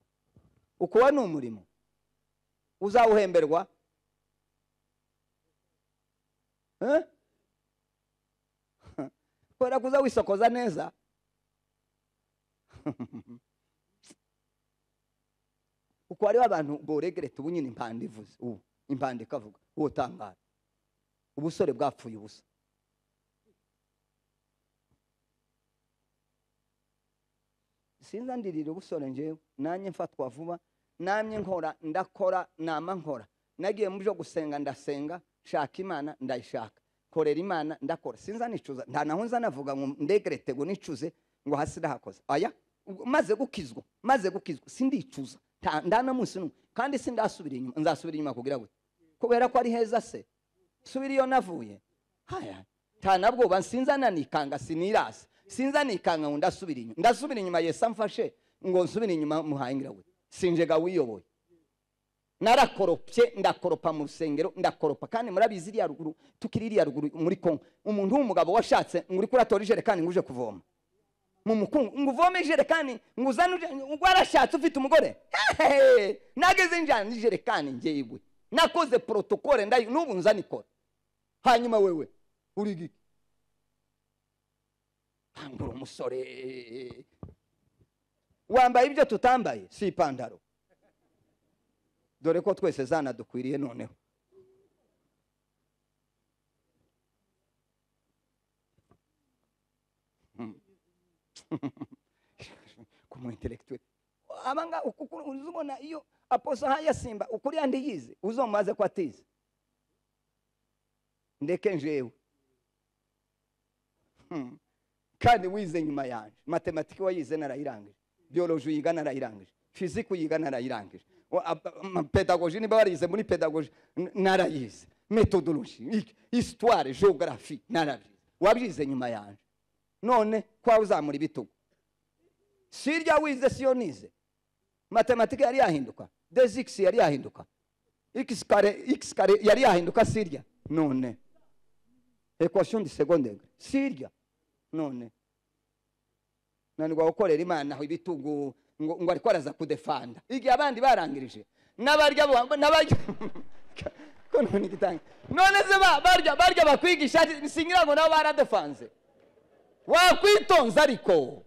ukuba ni umurimo uzawuhemberwa Eh? kubera ko uza wisokoza neza uko hariho abantu boregereta ubu nyine impanda ivuze ubu impanda ikavuga uwo utangara ubusore bwapfuye ubusa sinzandirira ubusore njyewe nanjye mfatwa vuba namye nkora ndakora nama nkora nagiye mu byo gusenga ndasenga nshaka imana ndayishaka korera imana ndakora sinza nicuza nta naho nza navuga ngo ndegerete ngo nicuze ngo hasi ndahakoze aya ubwo maze gukizwa maze gukizwa sindicuza nta- nta na munsi n'umwe kandi sindasubira inyuma nzasubira inyuma kugira gute kubera ko ari heza se subira iyo navuye haya nta nabwoba sinza nanikanga sinirasa sinza nikanga ngo ndasubira inyuma ndasubira inyuma yesu amfashe ngo nsubire inyuma muhayingira we sinjega wiyoboye narakoropye ndakoropa mu rusengero ndakoropa kandi murabizi iriya ruguru tukiri iriya ruguru muri kongo umuntu w'umugabo washatse ngo uri kuratora ijerekani ngo uje kuvoma mu mukungu ngo uvome ijerekani ngo uzane uje- warashatse ufite umugore Hehehe! nageze njyana n'ijerekani njyewe nakoze porotokole ndayi n'ubu nza nikora hanyuma wewe uri iki hangura umusore wambaye ibyo tutambaye si ipantaro dore ko twese zanadukwiriye noneho ku mu intellectuel abanga ukukuru uzubona iyo aposo nka yasimba ukuri yandiyize uzomubaze ko atize ndeke njewe Hmm. kandi wize nyuma yanjye matematike wayize narayirangije biyoloji uyiga narayirangije fizike uyiga narayirangije Wa- ab- am- pedagoji niba warize muri pedagoji n- narayize metodoloji iki- histoire geography narabyize wabyize nyuma yanjye none kwa uzamura ibitugu sirya wize siyo nize matematike yari yahinduka desix yari yahinduka x kare x kare yari yahinduka sirya none equation de second degré sirya none nanirwa gukorera imana aho ibitugu ngo, ngo ariko araza kudefanda igihe abandi barangirije n'abarya bo- n'abarya ko none igitanga none se ba- barya barya bakwigisha singira ngo nabo baradefanze wakwitonze ariko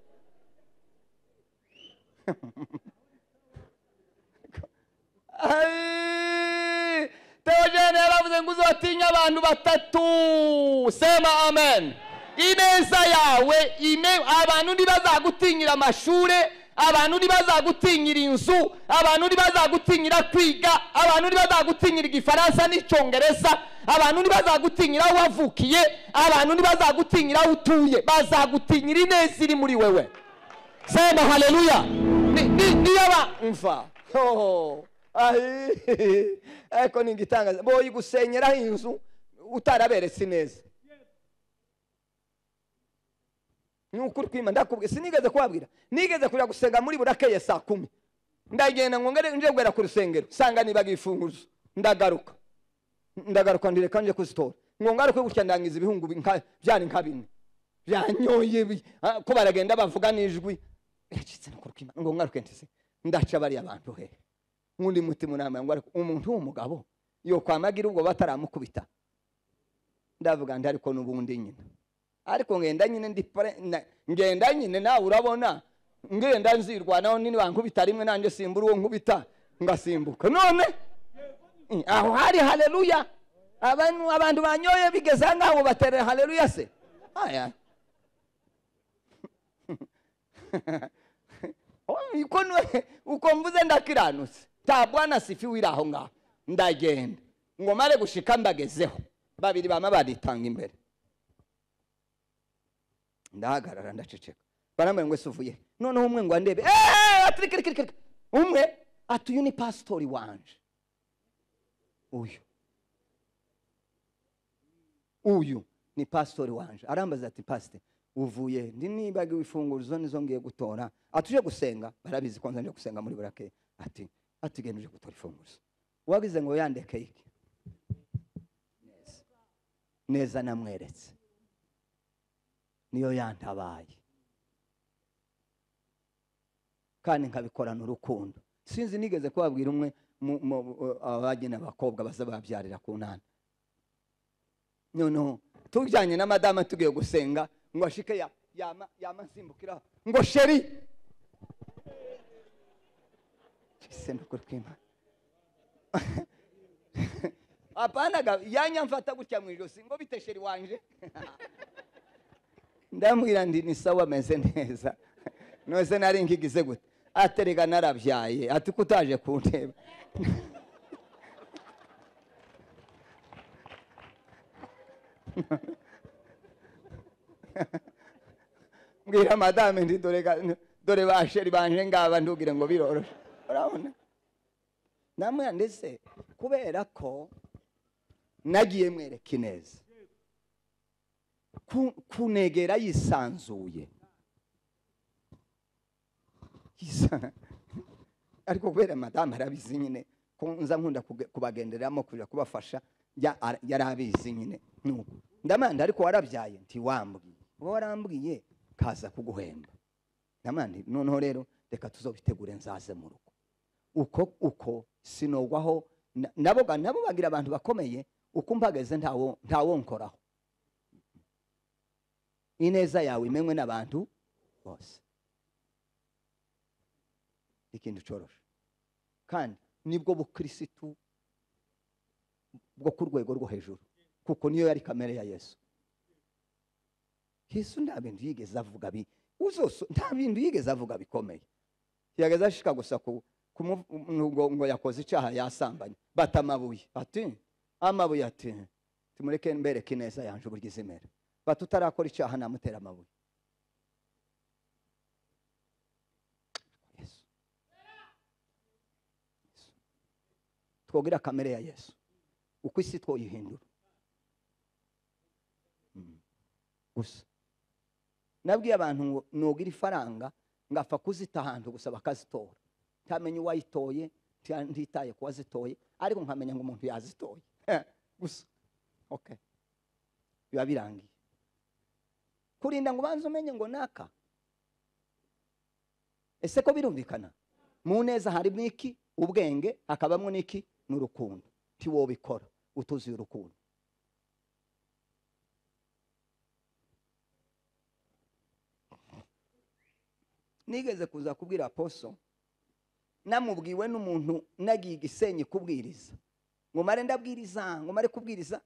Ai, Theogene yaravuze ngo uzotinya abantu batatu sema amen ineza yawe ine abantu ntibazagutinyira amashuri abantu ntibazagutinyira inzu abantu ntibazagutinyira kwiga abantu ntibazagutinyira igifaransa n'icyongereza abantu ntibazagutinyira aho wavukiye abantu ntibazagutinyira aho utuye bazagutinyira ineza iri muri wewe sema haleluya Ni- ni- niyo ba mva Oh, ahi. ariko ni igitangaza boyigusenyeraho inzu utaraberetse ineza ni ukuri kwima ndakubwira sinigeze kubabwira nigeze kujya gusenga muri burakeye saa kumi ndagenda ngo ngere nje guhera ku rusengero sanga nibaga ifunguzo ndagaruka ndagaruka ndireka nje kuzitora ngo ngaruke gutya ndangiza ibihungu bi- nka- byari nka bine byanyoye bi- ah, ko baragenda bavuga n'ijwi yacitse no kurukima ngo ngaruke ntise ndaca bariya bantu he nk'undi mutima unambaye ngo ariko umuntu w'umugabo yo kwamagira ubwo bataramukubita ndavuga ndi ariko n'ubundi nyine ariko ngenda nyine ndi pre- na- ngenda nyine nawe urabona ngenda nzirwanaho nini wankubita rimwe nanjye simbura uwo nkubita ngasimbuka none Mm, aho hari haleluya abantu abantu banyoye bigeze aha ngaho baterera haleluya se aya Oh, uko nu- uko mvuze ndakiranutse nta bwana sifi wiri aho ngaho ndagenda ngo mare gushika mbagezeho babiri bama baditanga imbere ndahagarara ndaceceka barambwira ngo ese uvuye he?" noneho umwe ngo andebe "Eh, atirikirikirikirika." umwe ati uyu ni pasitori wanje uyu uyu ni pasitori wanje arambaza ati pasite uvuye he?" ndi nibagiwe ifunguro nizo ngiye gutora atuje gusenga barabizi kwanza nje gusenga muri burake ati ati genda uje gutora ifunguro wagize ngo yandeke iki neza neza namweretse niyo yantabaye kandi nkabikorana urukundo sinzi nigeze kubabwira umwe mu- mu- abagena abakobwa bazababyarira ku ntara noneho tujyanye na madama tugiye gusenga ngo ashike ya- yama yama nsimbukira ngo sheri Jese no kurwima apana ga yanyamfata gutya mu ijosi ngo bite sheri wanje ndamubwira ndi ni sawa ameze neza nose nari nkigize gute aterega narabyaye ati ko utaje kunteba mbwira madame ndi dore ga- dore basheri banje ngaba ndubwire ngo biroroshe urabona namwe ndetse kubera ko nagiye mwereka ineza ku- kunegera yisanzuye Yisa- ariko kubera madamu arabizi nyine ko nza nkunda kuge- kubagenderamo kujya kubafasha ya- ara- yari abizi nyine nuko ndamanda ariko warabyaye ntiwambwiye uba warambwiye kaza kuguhemba ndamanda noneho rero reka tuzobitegure nzaze mu rugo uko uko sinogwaho na- nabo ga- nabo bagira abantu bakomeye uko mpagaze ntawo ntawonkoraho ineza yawe imenywe n'abantu bose ikintu coroshe kandi nibwo bukirisitu bwo ku rwego rwo hejuru kuko niyo yari kamere ya yesu yesu nta bintu yigeze avuga bi uzoso nta bintu yigeze avuga bikomeye yageze ashika gusa ku kumu- ngo, ngo yakoze icyaha yasambanye bata amabuye ati amabuye ati timureke mbereke ineza yanje uburyo izimera batutarakora icyaha namutera amabuye Yesu. Yesu. twogera kamere ya yesu uko isi twoyihindura Mm. gusa nabwiye abantu ngo nogira ifaranga ngapfa kuzita ahantu gusa bakazitora ntamenya uwayitoye nta- ntitaye ku wazitoye ariko nkamenya ngo umuntu yazitoye gusa okay biba birangiye kurinda ngo ubanze umenye ngo naka ese ko birumvikana mu neza harimo iki ubwenge hakabamo n'iki n'urukundo ntiwobikora utuzuye urukundo nigeze kuza kubwira poso namubwiwe n'umuntu nagiye igisenyi kubwiriza ngo mare ndabwiriza ngo mare kubwiriza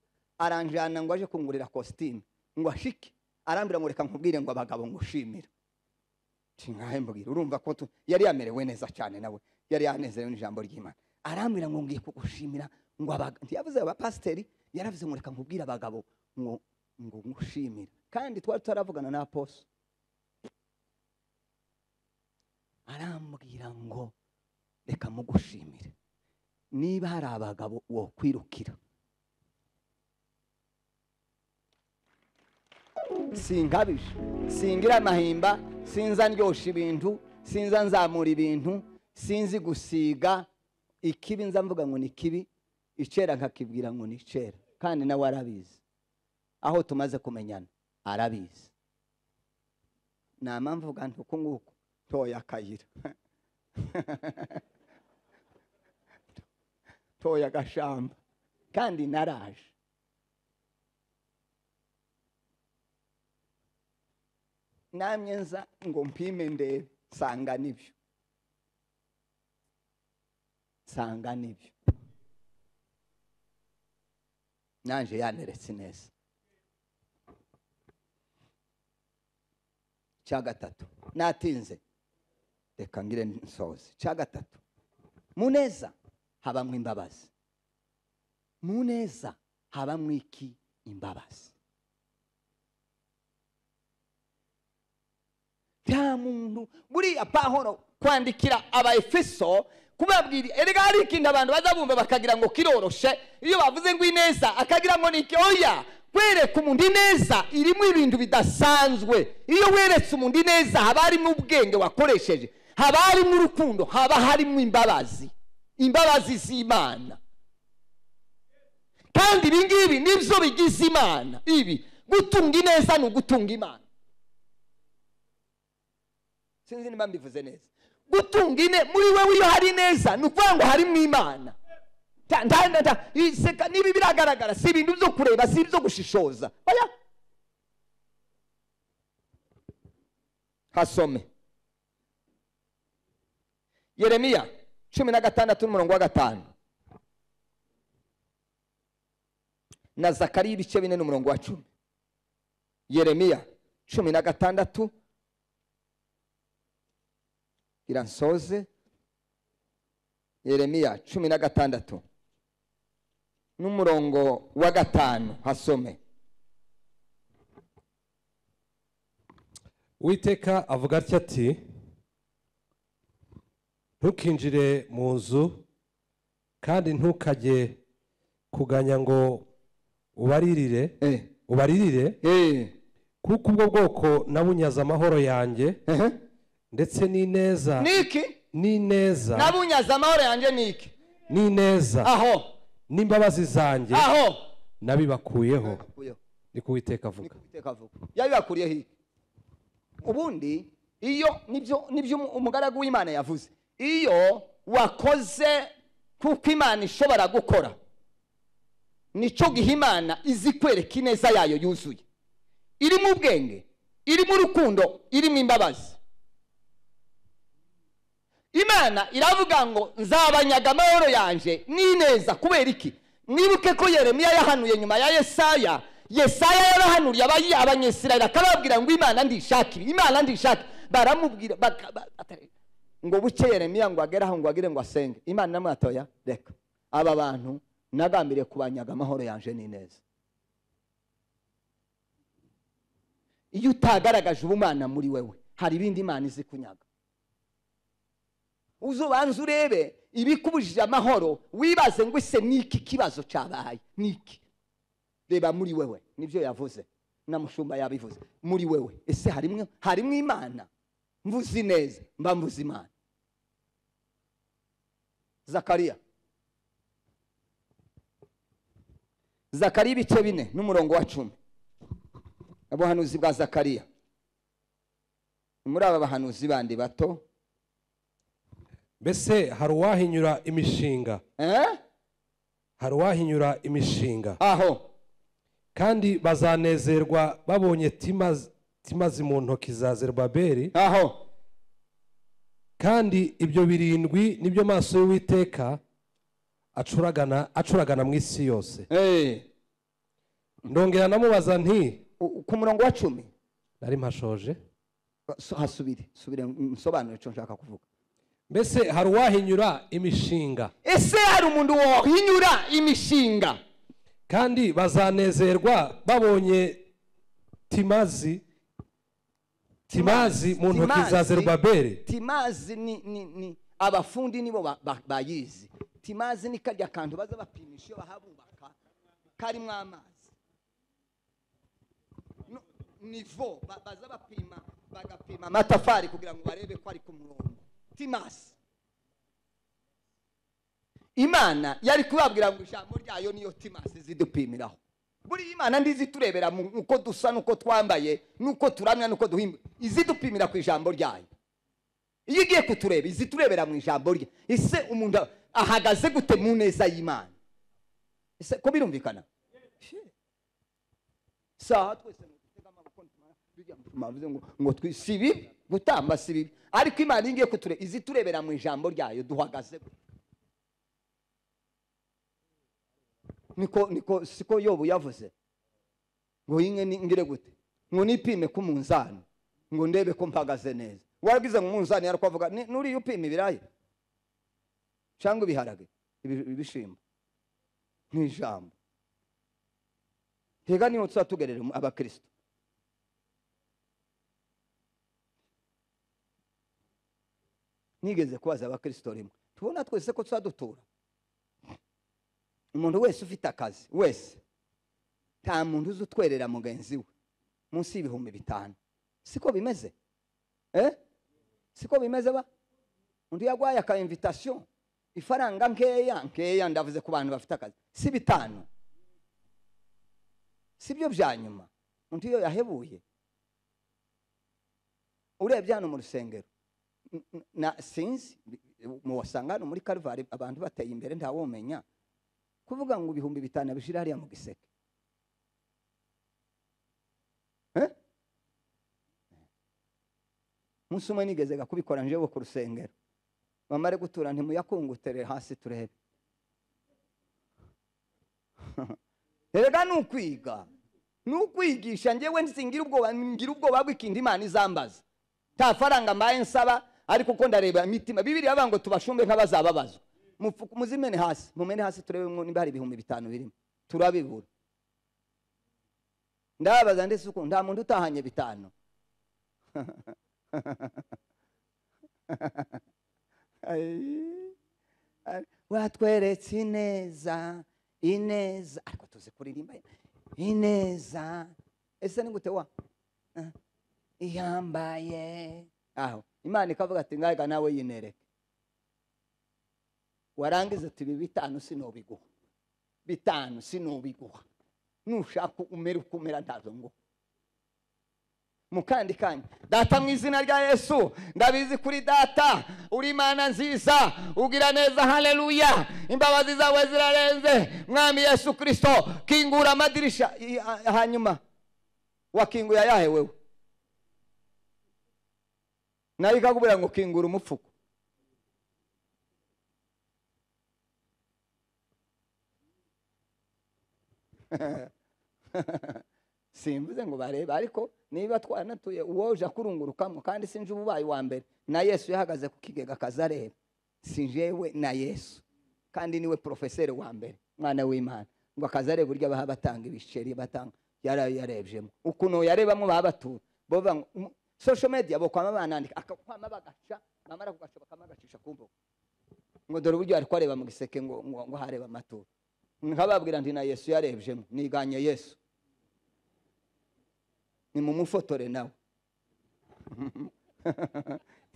aranjyana ngo aje kungurira kositimu ngo ashike arambwira ngo reka nkubwire ngo abagabo ngushimira ntingahe mbwira urumva ko tu- yari yamerewe neza cyane nawe yari yanezerewe n'ijambo ry'imana arambwira ngo ngiye kugushimira ngo abaga- ntiyavuze abapasiteri yaravuze ngo reka nkubwire abagabo ngo ngo ngushimire kandi twari tutaravugana na poso arambwira ngo reka mugushimire niba hari abagabo wokwirukira sinkabije singira amahimba sinza ndyoshya ibintu sinza nzamura ibintu sinzi gusiga ikibi nza mvuga ngo ni kibi icera nkakibwira ngo ni icera kandi nawe arabizi aho tumaze kumenyana arabizi nama mvuga nti uku nguku toya akayira toya agashamba kandi naraje namye nza ngo mpime ndebe nsanga nibyo nsanga nibyo nanje yaneretse neza cya gatatu natinze reka ngire nsoze cya gatatu mu neza habamo imbabazi mu neza habamo iki imbabazi nta muntu buriya pahoro kwandikira abaefeso kubabwira erega hari ikintu abantu baza bumva bakagira ngo kiroroshe iyo bavuze ngo ineza akagira ngo ni iki oya kwereka umuntu ineza irimo ibintu bidasanzwe iyo weretse umuntu ineza haba harimo ubwenge wakoresheje haba harimo urukundo haba harimo imbabazi imbabazi z'imana kandi ibi ngibi nibyo bigize imana ibi gutunga ineza ni ugutunga imana sinzi niba mbivuze neza gutunga ine muri wewe iyo hari neza ni ukuvuga ngo harimo imana Ta- nta- nta- nta- iseka niba biragaragara si ibintu byo kureba si ibyo gushishoza oya hasome yeremiya cumi na gatandatu n'umurongo wa gatanu na zakariya ibice bine n'umurongo wa cumi yeremiya cumi na gatandatu iransoze yeremiya cumi na gatandatu n'umurongo wa gatanu hasome witeka avuga atya ati ntukinjire mu nzu kandi ntukajye kuganya ngo ubaririre Eh, ubaririre eh, kuko ubwo bwoko nabunyaze amahoro yanjye ehe. ndetse n'ineza niki n'ineza nabunyaze amahoro yanjye niki n'ineza aho n'imbabazi zanjye aho nabibakuyeho ni ko uwiteka avuga yabibakuriye hiki ubundi iyo nibyo nibyo umu- umugaragu w'imana yavuze iyo wakoze kuko imana ishobora gukora nicyo giha imana izi kwereka ineza yayo yuzuye irimo ubwenge irimo urukundo irimo imbabazi imana iravuga ngo nzabanyaga amahoro yanjye n'ineza kubera iki mwibuke ko yeremiya yahanuye nyuma ya yesaya yesaya yarahanuriye abayi- abanyesirayeli akababwira ngo imana ndishakire imana ndishakire baramubwira baka- ba- atari- ngo buke yeremiya ngo agere aho ngo agire ngo asenge imana namwatoya reka aba bantu nagambiriye kubanyaga amahoro yanjye n'ineza iyo utagaragaje ubumana muri wewe hari ibindi imana izi kunyaga uzubanza urebe ibikubujije amahoro wibaze ngo ese ni iki kibazo cyabaye ni iki reba muri wewe nibyo yavuze na mushumba yabivuze muri wewe ese harimo harimo imana mvuzi neza mba mvuze imana zakariya zakariya ibice bine n'umurongo wa cumi ubuhanuzi bwa zakariya ni muri aba bahanuzi bandi bato mbese hari uwahinyura imishinga eh? hari uwahinyura imishinga aho kandi bazanezerwa babonye timazi timazi mu ntoki za zerubabeli aho kandi ibyo birindwi nibyo maso y'uwiteka acuragana acuragana mu isi yose Eh. ndongera namubaza nti U- ku murongo wa cumi nari mpashoje So- hasubire subire nsobanure icyo nshaka kuvuga mbese hari uwahinyura imishinga ese hari umuntu wohinyura imishinga kandi bazanezerwa babonye timazi timazi mu ntoki za Timazi- zerubabeli timazi ni, ni, ni abafundi nibo ba- ba- bayizi timazi ni karya kantu baza bapimisha iyo bahabubaka karimo amazi No- nivo ba- baza bapima bagapima amatafari kugira ngo barebe ko ari ku murongo timazi imana yari kubabwira ngo ijambo ryayo niyo timasi zidupimiraho buriya imana ndizi turebera mu- uko dusa n'uko twambaye n'uko turamya n'uko duhimba izidupimira ku ijambo ryayo iyo igiye kutureba iziturebera mu ijambo rye ese umuntu ahagaze gute mu neza y'imana ese ko birumvikana saha twese mutega amaboko ntumara tujya mu tumara bivuze ngo- ngo twi- si bibi gutamba si bibi ariko imana iyo igiye kutureba iziturebera mu ijambo ryayo duhagaze gute niko niko siko yobu yavuze ngo inke ni- ngire gute ngo nipime ku munzani ngo ndebe ko mpagaze neza warabwize ngo umunzani yarakwavuga "Ni- nuriya upima ibiraya cyangwa ibiharage ibi- ibishimbo ni ijambo hega niho tuzatugerera mu- abakristo nigeze kubaza abakristo rimwe tubona twese ko tuzadutura umuntu wese ufite akazi wese nta muntu uzi utwerera mugenzi we munsi y'ibihumbi bitanu siko bimeze eh? siko bimeze ba undi yagwaye aka invitation ifaranga nkeya nkeya ndavuze ku bantu bafite akazi si bitanu sibyo bya nyuma undi iyo yahebuye urebye hano mu rusengero n- n- na sinzi mu wasanga hano muri karuvare abantu bateye imbere ntawumenya kuvuga ngo ibihumbi bitanu abishira hariya mu giseke Eh? umunsi umwe nigezega kubikora njewe ku rusengero bamare gutura ntimuyakungutere hasi turebe erega ni ukwiga ni ukwigisha njyewe nsingira ubwoba ngira ubwoba bw'ikindi imana izambaza nta faranga mbaye nsaba ariko uko ndareba imitima bibiriya bavuga ngo tubashumbe nk'abazababazwa Mufu- muzimene hasi mumene hasi turebe mwo niba hari ibihumbi bitanu birimo turabibura ndababaza ndetse uko nta muntu utahanye bitanu Ai. Ai, watweretse ineza ineza ariko tuzi kuririmba ineza ese ni gute wa Ah, iyambaye aho imana ikavuga ati ngaga nawe yinereke warangiza ati ibi bitanu sinubiguha bitanu sinubiguha nushaka umera uko umera ntabwo nguha mu kandi kanya data mu izina rya yesu ndabizi kuri data uri imana nziza ugira neza haleluya imbabazi zawe zirarenze mwami yesu kirisito kingura amadirisha I- ha- hanyuma wakinguye ayahe wewe nayo ikakubwira ngo kingura umufuko simvuze ngo barebe ariko niba twanatuye uwoje akurungurukamo kandi sinje uba ubaye uwa mbere na yesu yahagaze ku kigega akaza areba sinjewe na yesu kandi niwe porofeseri wa mbere mwana w'imana ngo akaza areba uburyo baha batanga ibiceri batanga yara- yarebyemo ukuntu yarebamo babatura bova ngo, "Umu- social media bokwama banandika akakwama bagaca bamara kugaca bakama bagacisha ku mbuga ngo dore uburyo ariko areba mu giseke ngo ngo ngo hareba amatora nkababwira nti na yesu yarebyemo niganye yesu nimumufotore nawe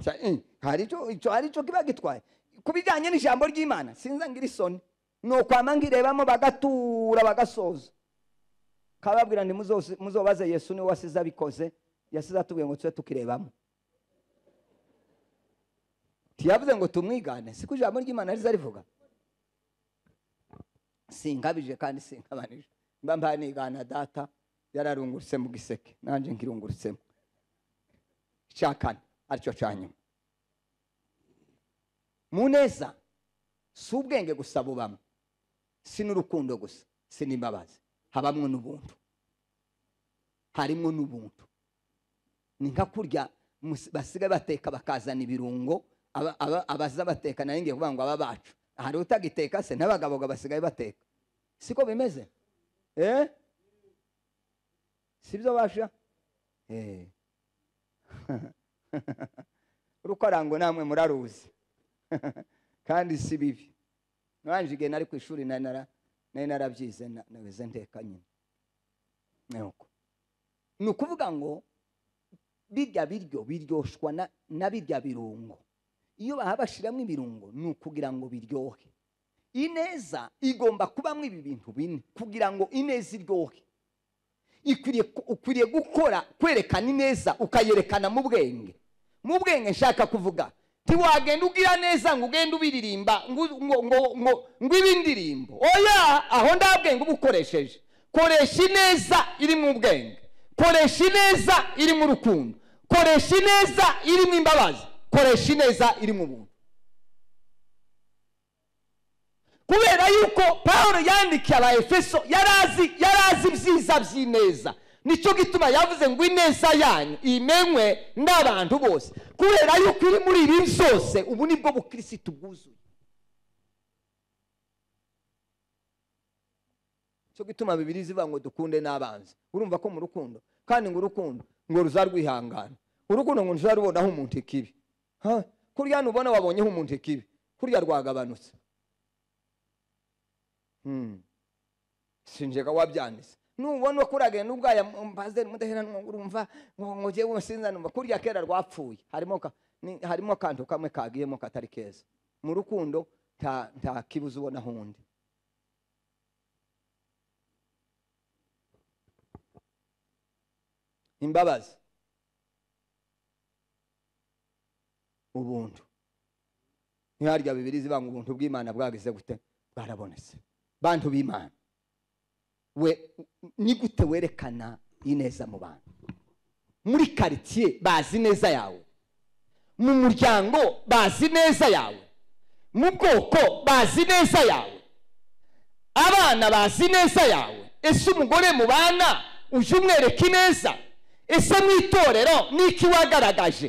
Ca- eh, hari icyo icyo- hari icyo kiba gitwaye ku bijyanye n'ijambo ry'imana sinza ngira isoni ni ukwama ngirebamo bagatura bagasoza kababwira nti muzoze- muzobaze yesu niwe wasize abikoze yasize atubwiye ngo tube tukirebamo ntiyavuze ngo tumwigane siko ijambo ry'imana riza rivuga sinkabije kandi sinkabanije mba mbaye nigana data yararungurutse mu giseke nanjye nkirungurutsemo icya kane aricyo cya nyuma mu neza si ubwenge gusa bubamo si n'urukundo gusa si n'imbabazi habamwo n'ubuntu harimo n'ubuntu ni nka kurya mus- basigaye bateka bakazana ibirungo aba- aba- abaza bateka nayo ngiye kuvuga ngo aba bacu hari utagiteka se n'abagaboga basigaye bateka siko bimeze eh? si byo basha eh. urukorango namwe muraruzi kandi si bibi nabanje igihe nari ku ishuri nari nara- nari narabyize na- nabize ndeka nyine nuko ni ukuvuga ngo birya biryo biryoshwa na- na birya birungo iyo baha bashyiramo ibirungo ni ukugira ngo biryohe ineza igomba kubamo ibi bintu bine kugira ngo ineza iryohe ikwiriye ku- ukwiriye gukora kwerekana ineza ukayerekana mu bwenge mu bwenge nshaka kuvuga ntiwagenda ugira neza ngo ugende ubiririmba ngo ngo ngo- ngo- ngo ibe indirimbo oya aho nta bwenge uba ukoresheje koresha ineza iri mu bwenge koresha ineza iri mu rukundo koresha ineza iri mu imbabazi koresha ineza iri mu buntu kubera yuko paul yandikiye abaefeso yari azi yari azi ibyiza by'ineza nicyo gituma yavuze ngo ineza yanyu imenywe n'abantu bose kubera yuko iri muri ibi zose ubu nibwo bukirisitu bwuzuye cyo gituma bibiri zivuga ngo dukunde n'abanzi urumva ko mu rukundo kandi ngo urukundo ngo ruzarwihangana urukundo ngo ntizarubonaho umuntu ikibi Ha? kurya nubona wabonyeho umuntu ikibi kurya rwagabanutse Hmm. sinjega wabyanditse nubona ko uragenda ubwaya mpazeri mudaheranwa urumva ngo ngo jyewe sinza numva kurya kera rwapfuye harimo ka- ni- harimo akantu kamwe kagiyemo katari keza mu rukundo nta nta kibuza ubona hundi imbabazi ubuntu ntiharya bibiri zivuga ngo ubuntu bw'imana bwagize gute bwarabonetse bantu b'imana we ni gute werekana ineza mu bantu muri karitsiye bazi neza yawe mu muryango bazi neza yawe mu bwoko bazi neza yawe abana bazi neza yawe ese umugore mubana uje umwereka ineza ese mu itorero n'iki wagaragaje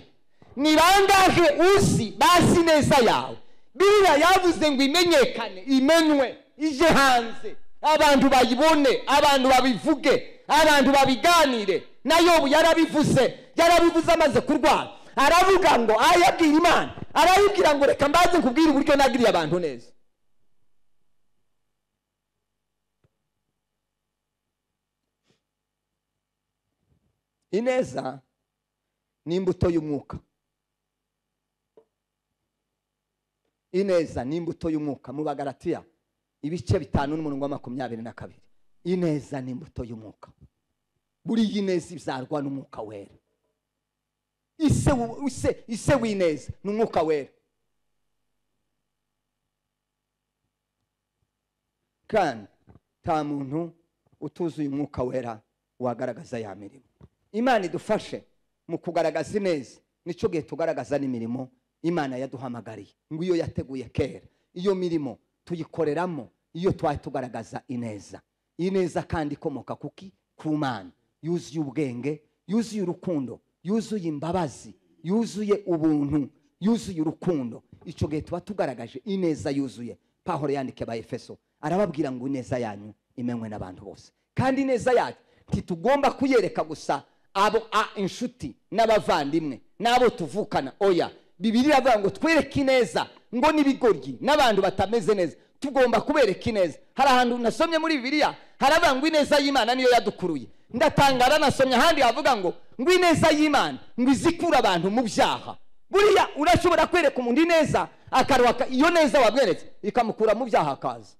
ni bangahe uzi bazi neza yawe biriya yavuze ngo imenyekane imenywe ije hanze abantu bayibone abantu babivuge abantu babiganire na yobu yarabivuze yarabivuze amaze kurwara aravuga ngo ayabwira imana arayibwira ngo reka mbaze nkubwire uburyo nagiriye abantu neza ineza ni imbuto y'umwuka ineza ni imbuto y'umwuka mu bagaratiya ibice bitanu n'umurongo wa makumyabiri na kabiri ineza ni imbuto y'umwuka buriya ineza izarwa n'umwuka wera ise wu- ise- ise w'ineza ni umwuka wera kandi nta muntu utuzuye umwuka wera wagaragaza ya mirimo imana idufashe mu kugaragaza ineza nicyo gihe tugaragaza n'imirimo imana yaduhamagariye ngo iyo yateguye kera iyo mirimo tuyikoreramo iyo twari tugaragaza ineza ineza kandi ikomoka kuki ku mana yuzuye ubwenge yuzuye urukundo yuzuye imbabazi yuzuye ubuntu yuzuye urukundo icyo gihe tuba tugaragaje ineza yuzuye pahoro yandikiye aba efeso arababwira ngo ineza yanyu imenywe n'abantu bose kandi ineza yacu ntitugomba kuyereka gusa abo a inshuti n'abavandimwe n'abo tuvukana oya bibiri iravuga ngo twereke ineza ngo n'ibigoryi n'abantu batameze neza tugomba kubereka ineza hari ahantu nasomye muri bibiriya haravuga ngo ineza y'imana niyo yadukuruye ndatangara nasomye ahandi havuga ngo ngo ineza y'imana ngo izi ikura abantu mu byaha buriya urashobora kwereka umuntu ineza akaruha iyo neza wamweretse ikamukura mu byaha akaza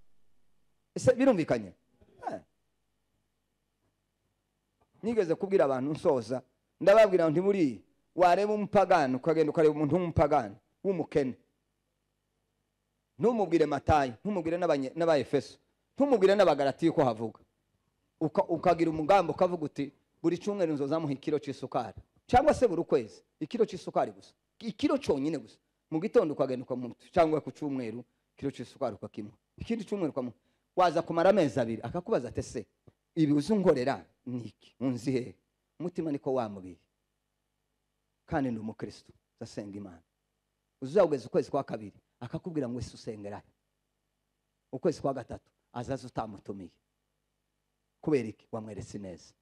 ese birumvikanye Eh. nigeze kubwira abantu nsoza ndababwira nti muri wareba umupagani ukagenda ukareba umuntu w'umupagani w'umukene ntumubwire matayi ntumubwire n'abanye- n'abaefeso ntumubwire n'abagaratiyo ko havuga Uka- ukagira umugambi ukavuga uti buri cyumweru nzozamuha ikiro cy'isukari cyangwa se buri kwezi ikiro cy'isukari gusa ikiro cyonyine gusa mu gitondo ukagenda ukamuha cyangwa ku cyumweru ikiro cy'isukari ukakimuha ikindi cyumweru ukamuha waza kumara amezi abiri akakubaza ati ese ibi uzungorera ni iki unzi hehe umutima niko wamubiye kandi ni umukristo uzasenga imana uzageza ukwezi kwa kabiri akakubwira ngo ese usengerahe ukwezi kwa gatatu azaza utamutumiye kubera iki wamweretse ineza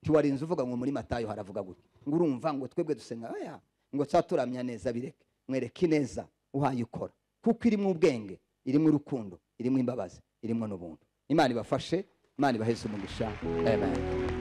ntiwarinze uvuga ngo muri matayo haravuga gutya ngo urumva ngo twebwe dusenga oya ngo tuba turamya neza bireke mwereke ineza uhayikora kuko irimo ubwenge irimo urukundo irimo imbabazi irimo n'ubuntu imana ibafashe imana ibaheze umugisha amen